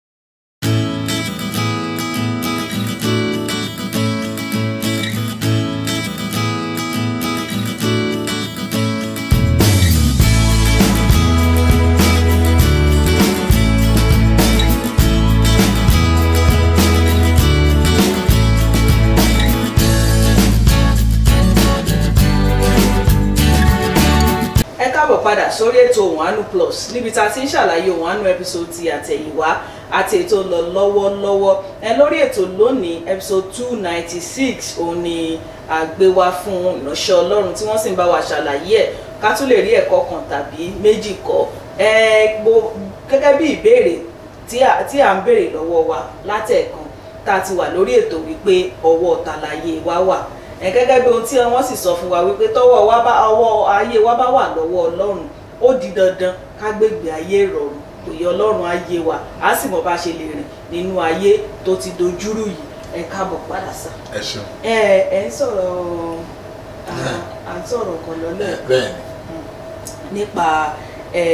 ẹ káàbọ̀ padà sórí ètò òwánú plus níbi tá a ti ń ṣàlàyé òwánú episode ti àtẹ̀yìnwá àti ètò lọ lọ́wọ́lọ́wọ́ ẹ lórí ètò lónìí episode two ninety six òun ni àgbéwá fún ìránṣẹ́ ọlọ́run tí wọ́n sì ń bá wa ṣàlàyé ẹ̀ ká tún lè rí ẹ̀kọ́ kan tàbí méjì kọ́ ẹ gbo gẹ́gẹ́ bí ìbéèrè tí à tí à ń béèrè lọ́wọ́ wa látẹ̀ẹ̀kan tá a ti wà lórí ètò wípé ọwọ́ tàlàyé wa wà ẹ gẹ́gẹ́ bí ohun tí wọ́n sì sọ fún wa wípé tọ́wọ́ wa bá ọwọ́ ayé wa bá wà lọ́wọ́ ọlọ́run ó di dandan ká gbégbé ayé ìrọ̀rùn òye ọlọ́run ayé wa á sì mọ̀ bá ṣe lè rìn nínú ayé tó ti dojúrú yìí ẹ káàbọ̀ padà sá. ẹ ṣeun ẹ ẹ ń sọ̀rọ̀ à- à ń sọ̀rọ̀ kan lọ́lẹ́ bẹ́ẹ̀ nípa ẹ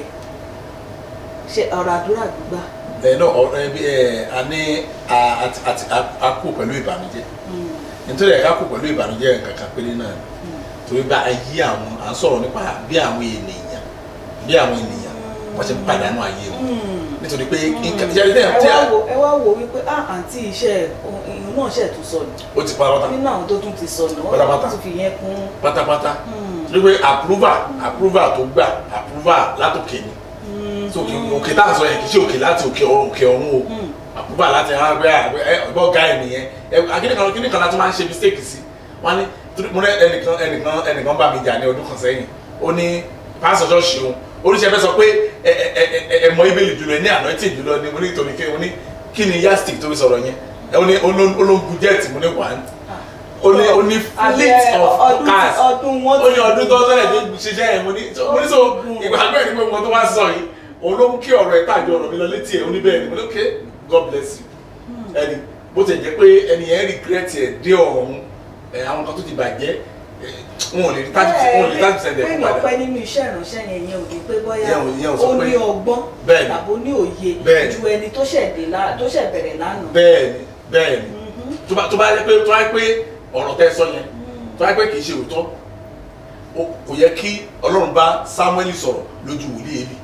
ṣe ọ̀rọ̀ àdúrà gbígbà. ni ẹ náà ọ̀rọ̀ ẹbí ẹ a ní a- àti àti a- a kú pẹ̀lú ìbànújẹ́ nítorí ẹ̀ka kú pẹ̀lú ìbànújẹ́ nǹkan kan péré náà ni torí bá ayé àwọn à ń sọ̀rọ̀ nípa bí àwọn ènìyàn bí àwọn ènìyàn wọ́n ṣe ń pàdánù ayé wọn nítorí pé nǹkan ìjà ìdẹ́yà ẹ tí wá a wo ẹ wá wo wípé ah àǹtí iṣẹ́ ìhun náà ṣẹ̀ tún sọnù ó ti pa pátá nínú àwọn tó tún ti sọnù Pátápátá. wọ́n tún fi yẹn kún. pátápátá torí pé approval approval tó gbà approval látòkè ni so òkè òkè tá à ń sọ yẹn kì í ṣe òkè láti òkè ọ̀run òkè ọ̀run o àpòbá láti ara gbé àgbẹ ẹ ọgbọ ọgá ẹ nìyẹn ẹ akíní kan kíní kan láti máa ń ṣe mistake sí wọn ní torí mo ní ẹnìkan ẹnìkan ẹnìkan bá mi jà ní ọdún kan sẹ́yìn ó ní pásítọ̀ ṣọ́ọ̀ṣì òun oríṣi ẹfẹ sọ pé ẹ ẹ ẹ ẹ mọ ibèlè jùlọ ẹ ní anointing jùlọ ni mo ní torí kí mo ní kí ni yastic tó fi sọ̀rọ̀ yẹn ẹ ó ní olóńgbò jẹ́ẹ̀tì mo ní one ó ní ó ní fleet of ọdún cars ọdún wọn ó ní ọdún tó sọ́lẹ̀ tó ṣiṣẹ́ ẹ̀ mo ní so- mo ní so ìgbàgbọ́ ẹ̀ ní pé mo tó wá sọ yìí òun ló mú kí ọ̀rọ̀ ẹ̀ tàjọ ọ̀rọ̀ mi lọ létí ẹ̀ ó ní bẹ́ẹ̀ ni mo ní okay God bless you ẹni bó ti jẹ́ pé ẹni yẹn regret ẹ̀ dé ọ̀run ẹ̀ àwọn kan tó ti bàjẹ́ ẹ̀, wọn ò lè rí thirty percent wọn ò lè rí thirty percent ẹ̀ fún pé padà ọpẹ́ nínú iṣẹ́ ìránṣẹ́ yẹn yẹn ò ní pé bóyá Yẹn ò- yẹn ò sọ ó pé- ní ọgbọ́n Bẹ́ẹ̀ni. tàbí ó ní òye Bẹ́ẹ̀ni. ju ẹni tó ṣẹ̀ dé lá- tó ṣẹ̀ bẹ̀rẹ̀ lánàá. bẹ́ẹ̀ ni bẹ́ẹ̀ ni tó bá tó bá yẹ pé tó bá yẹ pé ọ̀rọ̀ tẹ́ sọ yẹn tó bá yẹ pé kì í ṣe òótọ́ ó- kò yẹ kí Ọlọ́run bá Samuel sọ̀rọ̀ lójú wòlíì Élì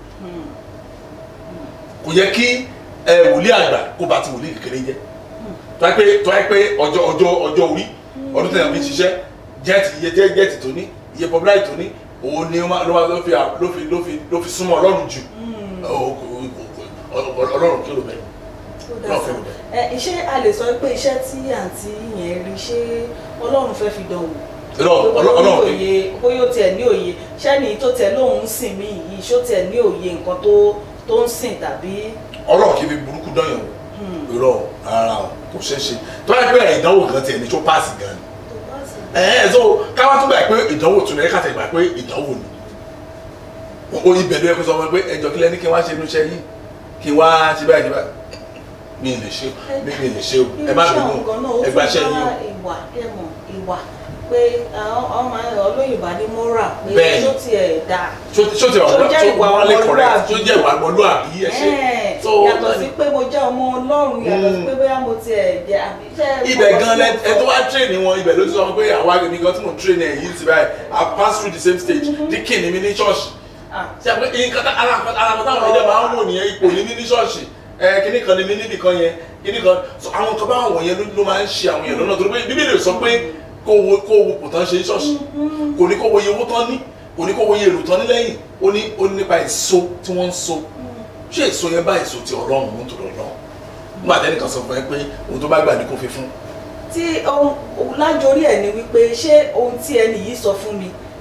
kò yẹ kí ẹ wòlíì àgbà kó bá ti wòlíì kékeré jẹ tó yẹ pé tó yẹ pé ọjọ́ ọjọ́ ọjọ́ orí ọdún tẹ̀yàn fi ṣiṣẹ́ jẹ́ẹ̀tì iye jẹ́ jẹ́ẹ̀tì tó ní iye popularity tó ní òun ni ó máa- ló máa- ló fi ló fi ló fi ló fi súnmọ́ Ọlọ́run jù Ó- ó- ó- ó- Ọlọ́run kí ló bẹ̀ Ó dá Náà sí. fẹ́ mi Ẹ, iṣẹ́ a lè sọ pé iṣẹ́ tí àǹtí yẹn rí ṣé Ọlọ́run fẹ́ fi dán wò. Ọlọ́run bóyá ó ní Ọlọ́run òye bóyá ó tiẹ̀ ní òye ṣẹ́ni tó tẹ̀ lóun ń sìn mí yìí ṣó tiẹ̀ ní òye nǹkan tó tó ń sìn tàbí. Ọlọ́run kì í fi burúkú dán yàn wò irọ́ rárá o kò ṣeé ṣe tó yẹ pé ìdánwò gan tiẹ̀ ní tó páàsì gan ni tó bá sì ẹ ẹ so káwá tún gbà pé ìdánwò tún lẹ káàtẹ gbà pé ìdánwò ni o ibẹ̀ ló yẹ kó sọ fún mi pé ẹjọ́ kílẹ̀ ní kí n wá ṣe inú iṣẹ́ yìí kí n wá ṣe báyìí ṣe báyìí mi ì lè ṣe mi ì lè ṣe o ẹ má bínú ẹ gbà ṣẹ́ yín o ìwà ẹ̀mọ̀ ìwà pé àwọn ọmọ olóyìnbá ní moral pé Bẹ́ẹ̀ni. tó tiẹ̀ dáa. ṣó ṣó ti ọ̀rọ̀ Tó jẹ́ ìwà wọ́n lè correct ọmọlúwàbí. ṣó jẹ́ ìwà ọmọlúwàbí ẹ ṣe Ẹ́ẹ̀, so yàtọ̀ sí pé mo jẹ́ ọmọ ọlọ́run yàtọ̀ sí Mm. pé bóyá mo tiẹ̀ jẹ́ àbí iṣẹ́ ibẹ̀ gan lẹ ẹ tó wá train wọn ibẹ̀ ló ti sọ pé àwa èmi gan tí mo train ẹ yìí ti báyìí I pass through the same stage dikin ni mi ní ṣọ́ọ̀ṣì Ah, ṣe àpẹ nǹkan tá ara ara táwọn ilé máa ń wò nìyẹn ipò ní mí ní ṣọ́ọ̀ṣì ẹ kíní kan ní mí níbì kan yẹn kíní kan so àwọn nǹkan báwọn wọ̀nyẹn ló- ló máa ń ṣe àwọn èèyàn lọ́nà torí pé bíbélì sọ pé kó wo kó wo kò tán ṣe ní ṣọ́ọ̀ṣì kò ní kó wo iye owó tán ní kò ní kó wo iye èrò tán ní lẹ́yìn ó ní ó ní nípa èso tí wọ́n ń so ṣé èso yẹn bá èso ti ọlọ́run mú tòrò lọ́wọ́ nígbà tẹ́nìkan sọ fún ẹ pé ohun tó bá gbà ní kó fi fún tí ohun lájorí ẹ̀ ni wípé ṣé ohun tí ẹni yìí sọ fún mi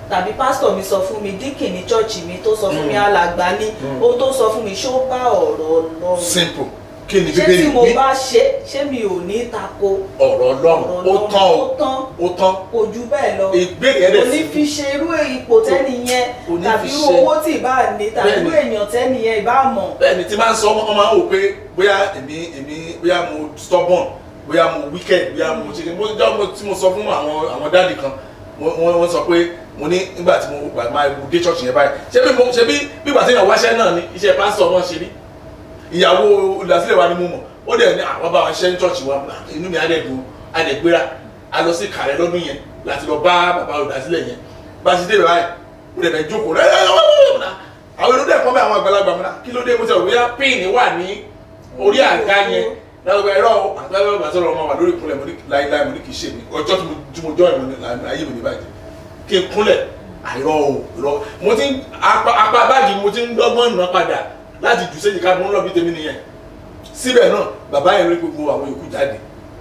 tàbí pásítọ̀ mi sọ fún mi díkìn ní chọ́ọ̀chì mi tó sọ fún mi Mm. alàgbà ní Mm. ohun tó sọ fún mi ṣó bá ọ̀rọ̀ Ọlọ́run simple kí ni ṣé bíbélì tí mo wí bá ṣe ṣé mi ò ní tako ọ̀rọ̀ ọlọ́run ó Ọlọ́run tán o ó tán ó tán kò jù bẹ́ẹ̀ lọ ìbéèrè yẹn dẹ̀ kò ní sí fi ṣe irú ipò tẹ́ni yẹn kò ní tàbí fi irú ṣe. owó tí ìbá ní tàbí Bẹ́ẹ̀ni. irú èèyàn tẹ́ni yẹn ìbá mọ̀ bẹ́ẹ̀ni tí máa ń sọ ọmọ máa ń wò pé bóyá èmi èmi bóyá mo stubborn bóyá mo wicked bóyá mo ṣe mo jọ mo tí mo sọ fún àwọn àwọn dáàdì kan wọ́n wọ́n wọ́n sọ pé mo ní nígbà tí mo gbà máa dé church yẹn báyìí ṣé bí mo ṣe bí bí ìgbà tí èèyàn wáṣẹ́ náà ni iṣẹ́ pásítọ̀ náà ṣe rí ìyàwó olùdásílẹ̀ wa ni mo mọ̀ ó dẹ̀ ní àwọn bá wa ṣẹ́ ní church wa inú mi á dẹ̀ dùn á dẹ̀ gbéra a lọ sí kàrẹ́ lọ́dún yẹn láti lọ bá bàbá olùdásílẹ̀ yẹn bá a ṣe dé báyìí ó dẹ̀ bẹ̀ jókòó rẹ̀ àwọn èrò dẹ̀ kọ́ bẹ́ àwọn àgbàlagbà mọ́ra kí ló dé mo ti rò bóyá píìnì wà ní orí àga yẹn lọ́wọ́ ẹ̀rọ àgbàlagbà bàtà ọ̀rọ̀ ọmọ wà lórí ìkúnlẹ̀ mo ní láíláí mo ní kì í ṣe mi ọjọ́ tí mo tí mo jọ́ ìmọ̀ ní ayé mi ní bàjẹ́ kí n kúnlẹ̀ àìrọ̀ o ìrọ̀ mo ti ń apá apá báàgì mo ti ń dọ́gbọ́n nà padà láti jù séjìká mo ń lọ bí tèmi nìyẹn síbẹ̀ náà bàbá yẹn rí gbogbo àwọn yòókù jáde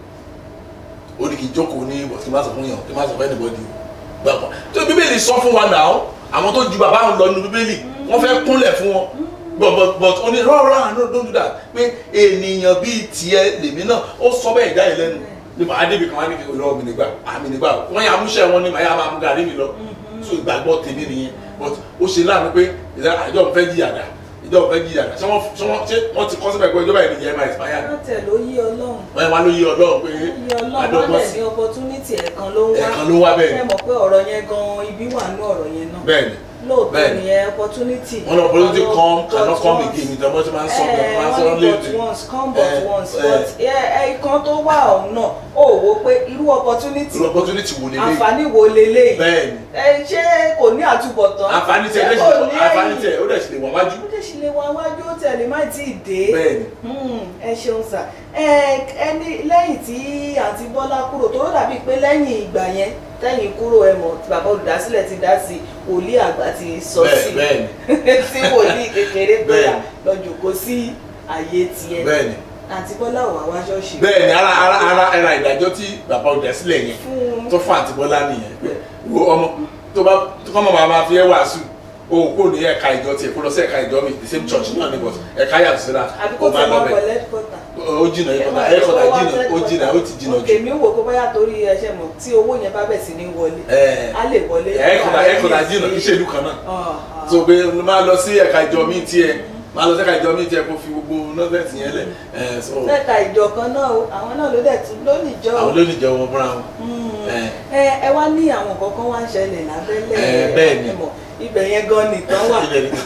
ó ní kí n jókòó ní bọ̀ kí n má sọ fún yàn kí n má sọ fún anybody o gbàgbọ́ tó bíbélì sọ fún wa náà àwọn tó ju bàbá àwọn lọ nínú bíbélì wọ́n fẹ́ kúnlẹ̀ fún wọn but but but ó ní rọ́ọ̀rọ́ àná don't do that pé ènìyàn bíi tiẹ̀ lèmi náà ó sọ bẹ́ẹ̀ jáde lẹ́nu nípa adébí kan wá ní kékeré ọmọ nígbà àmì nígbà wọ́n yà múṣẹ́ wọn ní màá yà máa mú gàrí mi lọ so ìgbàgbọ́ tèmi nìyẹn but ó ṣe láàánú pé àjọ ń fẹ́ jìyà dà ìjọ ń fẹ́ jìyà dà ṣé wọ́n ṣé wọ́n ṣé wọ́n ti kọ́ síbẹ̀ pé ìjọba ìrìn máa expire wọ́n tẹ̀ ló yí ọlọ́run wọ́n wá ló yí ọlọ́run pé yí ọlọ́run wọ́n àdọ́gbọ́n dẹ̀ sí ní opportunity ẹ̀kan ló ń wá ẹ̀kan ló wá bẹ́ẹ̀ ẹ mọ̀ pé ọ̀rọ̀ yẹn gan ibi wà ní ọ̀rọ̀ yẹn náà bẹ́ẹ̀ ni lóòótọ́ Bẹ́ẹ̀ni. nìyẹn opportunity wọ́n lọ political Ọlọ́run come but cannot come once. again ìjọba tí máa ń sọ pé Eh, máa ń sọ wọ́n ní léèdè but once come but Eh, once eh. but ẹ̀ẹ̀kan tó wà ọ̀hún náà ó wò pé irú opportunity irú opportunity wo lélẹ̀ àǹfààní wo leléyìí bẹ́ẹ̀ ni ẹ ṣé kò ní àtúbọ̀tán àǹfààní tẹ Ṣé ẹ kò lè ní ṣe àǹfààní ẹ̀yìn? tẹ ó dẹ̀ sì lè wọ́n wájú ó dẹ̀ sì lè wá wájú ó tẹ̀lé má tí ì dé bẹ́ẹ̀ ni Hmm, ẹ ṣeun sà ẹ ẹni lẹ́yìn tí àǹtí Bọ́lá kúrò tó dàbí pé lẹ́yìn ìgbà yẹn tẹ́yìn kúrò ẹ mọ̀ tí bàbá olùdásílẹ̀ ti dá sí wòlíì àgbà ti sọ bẹ́ẹ̀ sí bẹ́ẹ̀ ni tí wòlíì kékeré pé Bẹ́ẹ̀. lọ jòkó sí àyè tiẹ̀ bẹ́ẹ̀ ni àǹtí Bọ́lá wà wá ṣọ́ọ̀ṣì bẹ́ẹ̀ ni ara ara ara ara ìdájọ́ tí bàbá olùdásílẹ̀ yẹn fún tó fún àti bọ́lá nìyẹn pé wo ọmọ tó bá tó kọ́ mọ̀ máa máa fi ẹ́ wàásù o kò ní ẹ̀ka ìjọ tiẹ̀ kó lọ sí ẹ̀ka ìjọ mi the same church náà ni but ẹ̀ka yàtọ̀ síra àbí ó kó máa tẹ̀ lọ wọ́n bẹ̀ pẹ̀lẹ́ kọ́tà ó jìnà ẹ̀kọ́tà ẹ̀kọ́tà jìnà ó jìnà ó ti jìnà jù òkè mi wò pé bóyá torí ẹṣẹ mọ̀ tí owó yẹn bá bẹ̀ sí ní wọlé ẹ̀ á lè wọlé ẹ̀kọ́tà ẹ̀kọ́tà jìnà kí ṣèlú kan náà so pé máa lọ sí ẹ̀ka ìjọ mi tiẹ̀ máa lọ sí ẹ̀ka ìjọ mi tiẹ̀ kó fi gbogbo nọ́ọ̀sẹ̀tì yẹn lẹ̀ ẹ̀ so lẹ́ka ìjọ kan náà o àwọn náà ló dẹ̀ tún lónìí jọ àwọn lónìí jẹ́ wọn fúnra wọn Mm. ẹ̀ ẹ ẹ wá ní àwọn kankan wá ń ṣẹlẹ̀ lábẹ́lẹ̀ Ẹ, bẹ́ẹ̀ ni. ẹ mọ̀ ibẹ̀ yẹn gan nìkan wà ilẹ̀ ni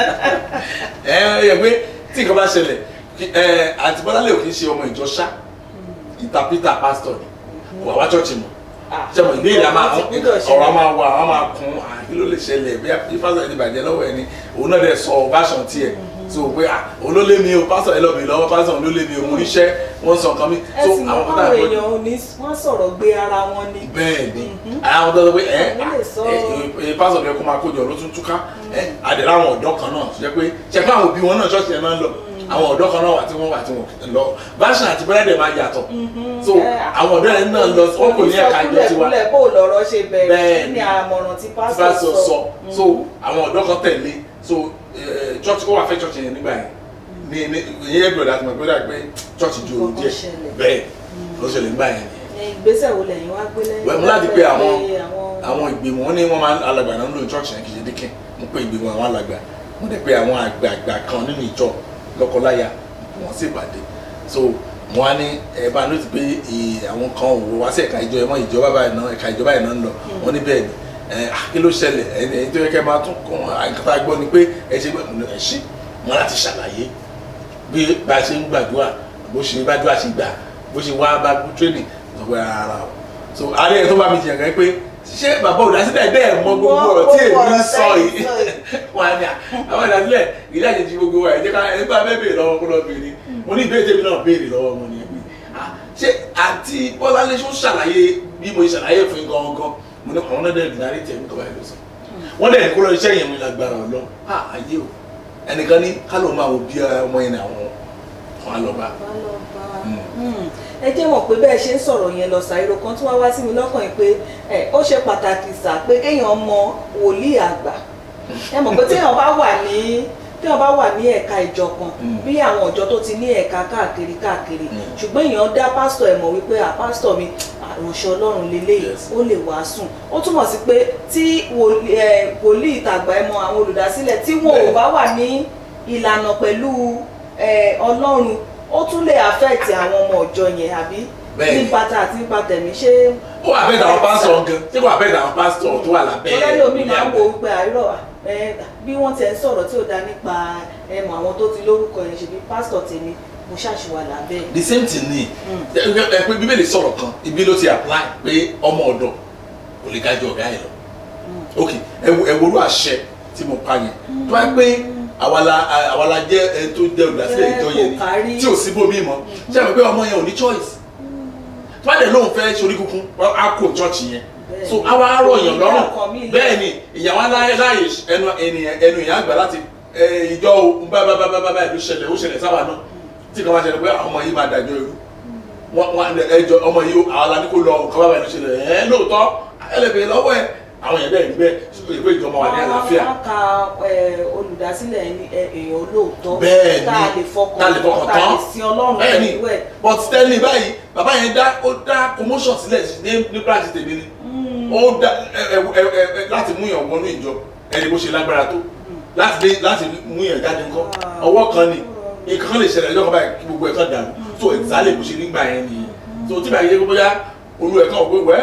ẹ ẹ yẹ pé tí nǹkan bá ṣẹlẹ̀ kí- ẹ àti bọ́lálẹ̀ ò kì í ṣe ọmọ ìjọ ṣá interpreter pastor ni wà wá church mọ̀ Ah, ṣe mọ̀ ìbéèrè a máa ti gbúdọ̀ ṣẹlẹ̀. ọ̀rọ̀ a máa wà a máa kún à, kí ló lè ṣẹlẹ̀ bí bí pastor ẹni bàjẹ́ lọ́wọ́ ẹni òun náà dẹ̀ sọ version tiẹ̀ so pé à òun ló lé mi o pastor ẹ lọ mi lọ́wọ́ pastor òun ló lé mi o mo níṣẹ́ wọ́n sọ nǹkan mi ẹ so sì mọ̀ àwọn káwọn kọ́tà èèyàn ò ní wọ́n sọ̀rọ̀ gbé ara wọn ni bẹ́ẹ̀ ni Mhm. àwọn tó sọ pé ẹ Àwọn lè sọ- ẹ pásọ̀ bẹ́ẹ̀ kó máa kó jọ ló tún túká ẹ àdèrè àwọn ọ̀dọ́ kan náà ṣe pé ṣe pé àwọn òbí wọn náà ṣọ́ọ̀ṣì yẹn náà ń lọ àwọn ọ̀dọ́ kan náà wà tí wọ́n wà tí wọ́n lọ báṣà àti bẹ́rẹ̀dẹ̀ máa yàtọ̀ so àwọn ọ̀dọ́ yẹn náà lọ wọn kò ní ẹ̀ka ìjọ tiwa kúlẹ̀ kó lọ́rọ̀ ṣe bẹ̀rẹ̀ Bẹ́ẹ̀ kí ni. ni àmọ̀ràn tí tí pásítọ̀ bá sọ sọ Mm. so àwọn ọ̀dọ́ kan tẹ̀lé so eh, church ó wà fẹ́ church yẹn nígbà yẹn ní ní ìyẹn gbọ́dọ̀ àti mọ̀ gbọ́dọ̀ pé church ju òru Nǹkan díẹ̀ ṣẹlẹ̀. bẹ́ẹ̀ ló ṣẹlẹ̀ nígbà yẹn ni Ẹ, ìgbésẹ̀ wo lẹ́yìn wá gbé lẹ́yìn Wẹ̀, mo láti pé àwọn- pé àwọn ìgbìmọ̀ wọn ní wọ́n máa ń alàgbà náà ń lò ní church yẹn kì í ṣe díkìn mo pé ìgbìmọ̀ àwọn alàgbà mo dẹ̀ pé àwọn àgbààgbà kan nínú ìjọ lọ́kọláya wọ́n sì pàdé so wọ́n á ní ẹ bá ló ti pé ì- àwọn kan ò wá sí ẹ̀ka ìjọ ẹ̀mọ́ ìjọba báyìí náà ẹ̀ka ìjọba yìí náà ń lọ wọ́n ní bẹ́ẹ̀ ni ẹ ah, kí ló ṣẹlẹ̀ ẹ ẹ tó yẹ kẹ́ máa tún kàn àìkọ́tà gbọ́ ni pé ẹ ṣe gbọ́ ẹ ṣe wọn láti ṣàlàyé bí bá a ṣe ń gbàdúrà bó ṣe gbàdúrà ṣe gbà bó ṣe wá bá training sọ pé ara o so àárẹ̀ ẹ̀ tó bá mi jìyàn kan pé ṣé bàbá olùdásílẹ̀ bẹ́ẹ̀ mọ gbogbo Mọ ọ̀rọ̀ tí gbogbo èmi ń ọ̀rọ̀ sọ tẹ́yìn yìí sọ yìí. wọn á ní à àwọn olùdásílẹ̀ ìdí àjèjì gbogbo wa ẹ̀ jẹ́ ká ẹ bá bẹ́ẹ̀ béèrè lọ́wọ́ kó lọ béèrè mo ní ìbéèrè tèmi náà béèrè lọ́wọ́ wọn ni ẹ̀mí ṣé àti bọ́láńlé ṣó ṣàlàyé bí mo ṣàlàyé fún yín gangan mo ní àwọn náà dẹ̀ dìnnárì tẹ̀ mí kọ́ báyìí ló sọ wọ́n dẹ̀ kó lọ iṣẹ́ yẹn mi lágbára ọ̀lọ́ ayé o ẹnìkan ní kálọ̀ máa wo bí ọmọ yẹn ní àwọn kan á lọ bá Bá lọ bá- Mm. Mm. ẹ jẹ́ mọ̀ pé bẹ́ẹ̀ ṣe ń sọ̀rọ̀ yẹn lọ ṣàìrò kan tí wọ́n wá sí mi lọ́kàn yìí pé ẹ ó ṣe pàtàkì sà pé kéèyàn mọ wòlíì àgbà ẹ mọ̀ pé téèyàn bá wà ní téèyàn bá wà ní ẹ̀ka ìjọ kan Mm. bí àwọn ìjọ tó ti ní ẹ̀ka káàkiri káàkiri Mm. ṣùgbọ́n èèyàn dá pásítọ̀ ẹ̀ mọ̀ wípé à pásítọ̀ mi àròṣe ọlọ́run lélẹ́yìí Yes. ó lè wàásùn ó túmọ̀ sí pé tí wòlíì ẹ, wòlíì ìtàgbà ẹ mọ àwọn olùdásílẹ̀ tí wọn ò Bẹ́ẹ̀. bá wà ní ìlànà pẹ̀lú ẹ, ọlọ́run ó tún lè affect àwọn ọmọ ìjọ yẹn àbí Bẹ́ẹ̀ ni. nípa tá àti nípa tẹ̀mí ṣé ó wà bẹ́ẹ̀ àwọn pásítọ̀ gan tí kò wà bẹ́ẹ̀ àwọn pásítọ̀ tó wà lábẹ́ tọ́lá lómi ilé máa ń àgbẹ̀. wo wípé àìrọ̀ ẹ, bí wọ́n tẹ̀ ń sọ̀rọ̀ tí ò dá nípa ẹmọ àwọn tó ti lórúkọ yẹn ṣe bí pásítọ̀ tèmi mo ṣàṣìwà lábẹ́ ẹ̀. the same thing ni Mm. ẹ pé bíbélì sọ̀rọ̀ kan ibi ló ti apply pé ọmọ ọ̀dọ̀ kò lè gájọ ọ̀gá ẹ̀ lọ ok ẹ wo ẹ wo olú àṣẹ tí mo pa yẹn tó bá pé àwa la àwa la jẹ́ ẹ tó jẹ́ olùdásílẹ̀ Jẹ́ ìjọ yẹn kò kárí. ni tí ò sí bómi mọ́ ṣé ẹ mọ̀ pé ọmọ yẹn ò ní choice tó bá dẹ̀ lóun fẹ́ sori kúkú á kó church yẹn Bẹ́ẹ̀ so ni. àwa á rọ̀ yàn Kò ní lọ́rùn ọkàn mi lẹ́- bẹ́ẹ̀ ni ìyàwó aláyé láàyè ẹnu ènìyàn ẹnu ìyá àgbà láti ẹ, ìjọ o bá bá bá bá bá bá ìlú ṣẹlẹ̀ ó ṣẹlẹ̀ sáwà náà tí kan wá ṣẹlẹ̀ pé àwọn ọmọ yìí máa dàjọ́ irú wọn wọn ẹjọ ọmọ yìí àwọn aládé kó lọ nǹkan bá bá ìlú ṣẹlẹ̀ ẹ lóòótọ́ ẹlẹ́bẹ̀ẹ́ lọ́wọ́ ẹ̀ àwọn yẹn bẹ́ẹ̀ níbẹ̀ ìpè ìjọba wà ní àlàáfíà wọ́n ka ẹ, olùdásílẹ̀ ẹni- ẹ, èèyàn olóòótọ́ Bẹ́ẹ̀ ni. tá a lè fọkàn Tá a lè fọkàn tá a lè tán. sin ọlọ́run bẹ́ẹ̀ ni pẹ̀lú ẹ̀. but stanley báyìí bàbá yẹn dá ó dá promotion sílẹ̀ ní ní branch tèmi ni ó dá ẹ ẹ ẹ ẹ ẹ láti mú yàn wọnú ìjọ ẹni bó ṣe lágbára tó láti dé láti mú yàn jáde ńkọ́ ọwọ́ kan ni nǹkan kan lè ṣẹlẹ̀ ẹjọ́ kan báyìí kí gbogbo ẹ̀ kan dàrú so exactly bó ṣe nígbà yẹn nìyẹn so tí báyìí yẹ kó bóyá olú ẹ̀ kan ò pé wẹ́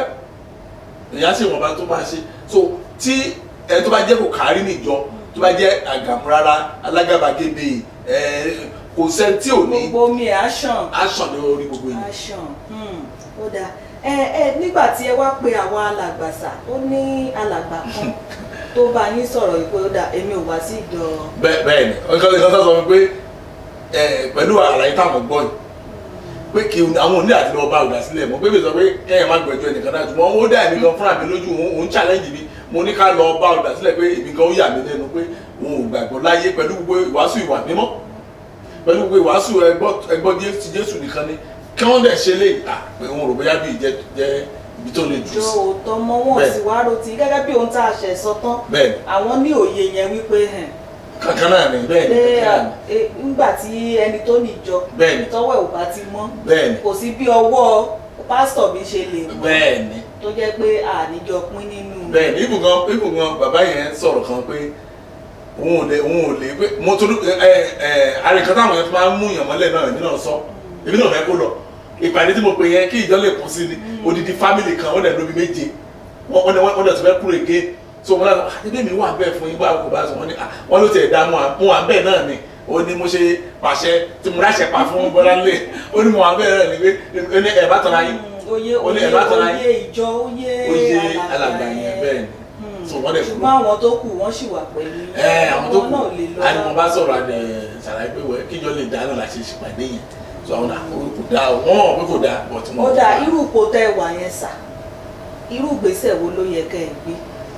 èèyàn ṣe ìwọ̀nba tó máa ṣe so tí ẹ tó bá jẹ́ kò kárí níjọ tó bá jẹ́ àgàmúrárá alágàbàgebè ẹ kò sẹ́ni tí ò ní gbogbo mi ẹ̀ á ṣàn aṣọ ní orí gbogbo yìí. action hmm, ó dáa ẹ ẹ nígbà tí ẹ wá pe àwọn alàgbàsà ó ní alàgbà kan tó bá yín sọ̀rọ̀ yìí pé ó dáa èmi ò wá sí ìjọ bẹ́ẹ̀ bẹ́ẹ̀ ni nǹkan nǹkan tó sọ fún mi pé ẹ pẹ̀lú àlàyé táwọn gbọ́ yìí pé kí àwọn òní àti lọ́ọ́ bá ọ̀dà sílẹ̀ mọ́ pé bí sọ pé kẹ́yìn má gbẹ̀jọ́ ẹnìkan náà ṣùgbọ́n ó dá èmi gan fúnra mi lójú òun òun challenge mi mo ní ká lọ bá ọ̀dà sílẹ̀ pé èmi gan ó yà mí lẹ́nu pé òun ò gbàgbọ́ láyé pẹ̀lú gbogbo ìwàásù ìwà mímọ́ pẹ̀lú gbogbo ìwàásù ẹgbọ́ ti Jésù nìkan ni kí wọ́n dẹ̀ ṣe lè à pé òun rò bóyá bí ìjẹ́ jẹ́ ibi tó lè jù ìjọ sí òótọ́ mọ́ wọn Bẹ́ẹ̀. sì wá rotí gẹ́gẹ́ bí ohun tá a ṣẹ̀ sọ tán bẹ́ẹ̀ ni àwọn ní òye yẹn wípé hẹn kankan náà ni bẹ́ẹ̀ ni pé kankan náà ni ẹ, nígbà tí ẹni tó níjọ bẹ́ẹ̀ ni tọ́wọ́ ẹ̀ ò bá ti mọ́ bẹ́ẹ̀ ni kò sí bí ọwọ́ pásítọ̀ mi ṣe lè mọ́ bẹ́ẹ̀ ni tó jẹ́ pé àníjọ pín nínú bẹ́ẹ̀ ni ibùgàn ibùgàn bàbá yẹn sọ̀rọ̀ kan pé òun ò lè òun ò lè pé mo tún ẹ ẹ àrèkán táwọn yẹn fi máa ń mú yàn mọ́lẹ̀ náà èmi náà sọ èmi náà fẹ́ kó lọ ìpàdé tí mo pè yẹn kí ìjọ lè kún sí ni odidi fámìlì kan wọ́n dẹ̀ lóbi méje wọ́n wọ́n dẹ̀ wọ́n dẹ̀ tún fẹ́ kúrò èké so wọ́n lọ́nà àti bẹ́ẹ̀ mi wà bẹ́ẹ̀ fún yín bá kò bá sọ wọ́n ní à wọ́n ló tiẹ̀ dá mu à mu à bẹ́ẹ̀ náà ni ó ní mo ṣe pàṣẹ tí mo ráṣẹ pa fún Bọ́láńlé ó ní mo wà bẹ́ẹ̀ náà ni pé ó ní ẹ̀ bá tọ́ra yín Mm, oyè Ó ní oyè ẹ̀ bá tọ́ra oyè ìjọ oyè ó yé alàgbà yẹn bẹ́ẹ̀ ni Hmm. so wọ́n dẹ̀ kúrò ṣùgbọ́n àwọn tó kù wọ́n sì wà pẹ̀lú ẹ àwọn tó kù náà lè lọ àni wọn bá sọ̀rọ̀ àdẹ ṣàlàyé pé wẹ kíjọ lè dá náà láti ṣèpàdé yẹn so àwọn àwọn kò dáa o wọn mọ̀ pé kò dáa but wọn. ó dà irú ipò tẹ́ ẹ wà yẹn sà irú ìgbésẹ̀ wo ló yẹ kẹ́ ẹ gbé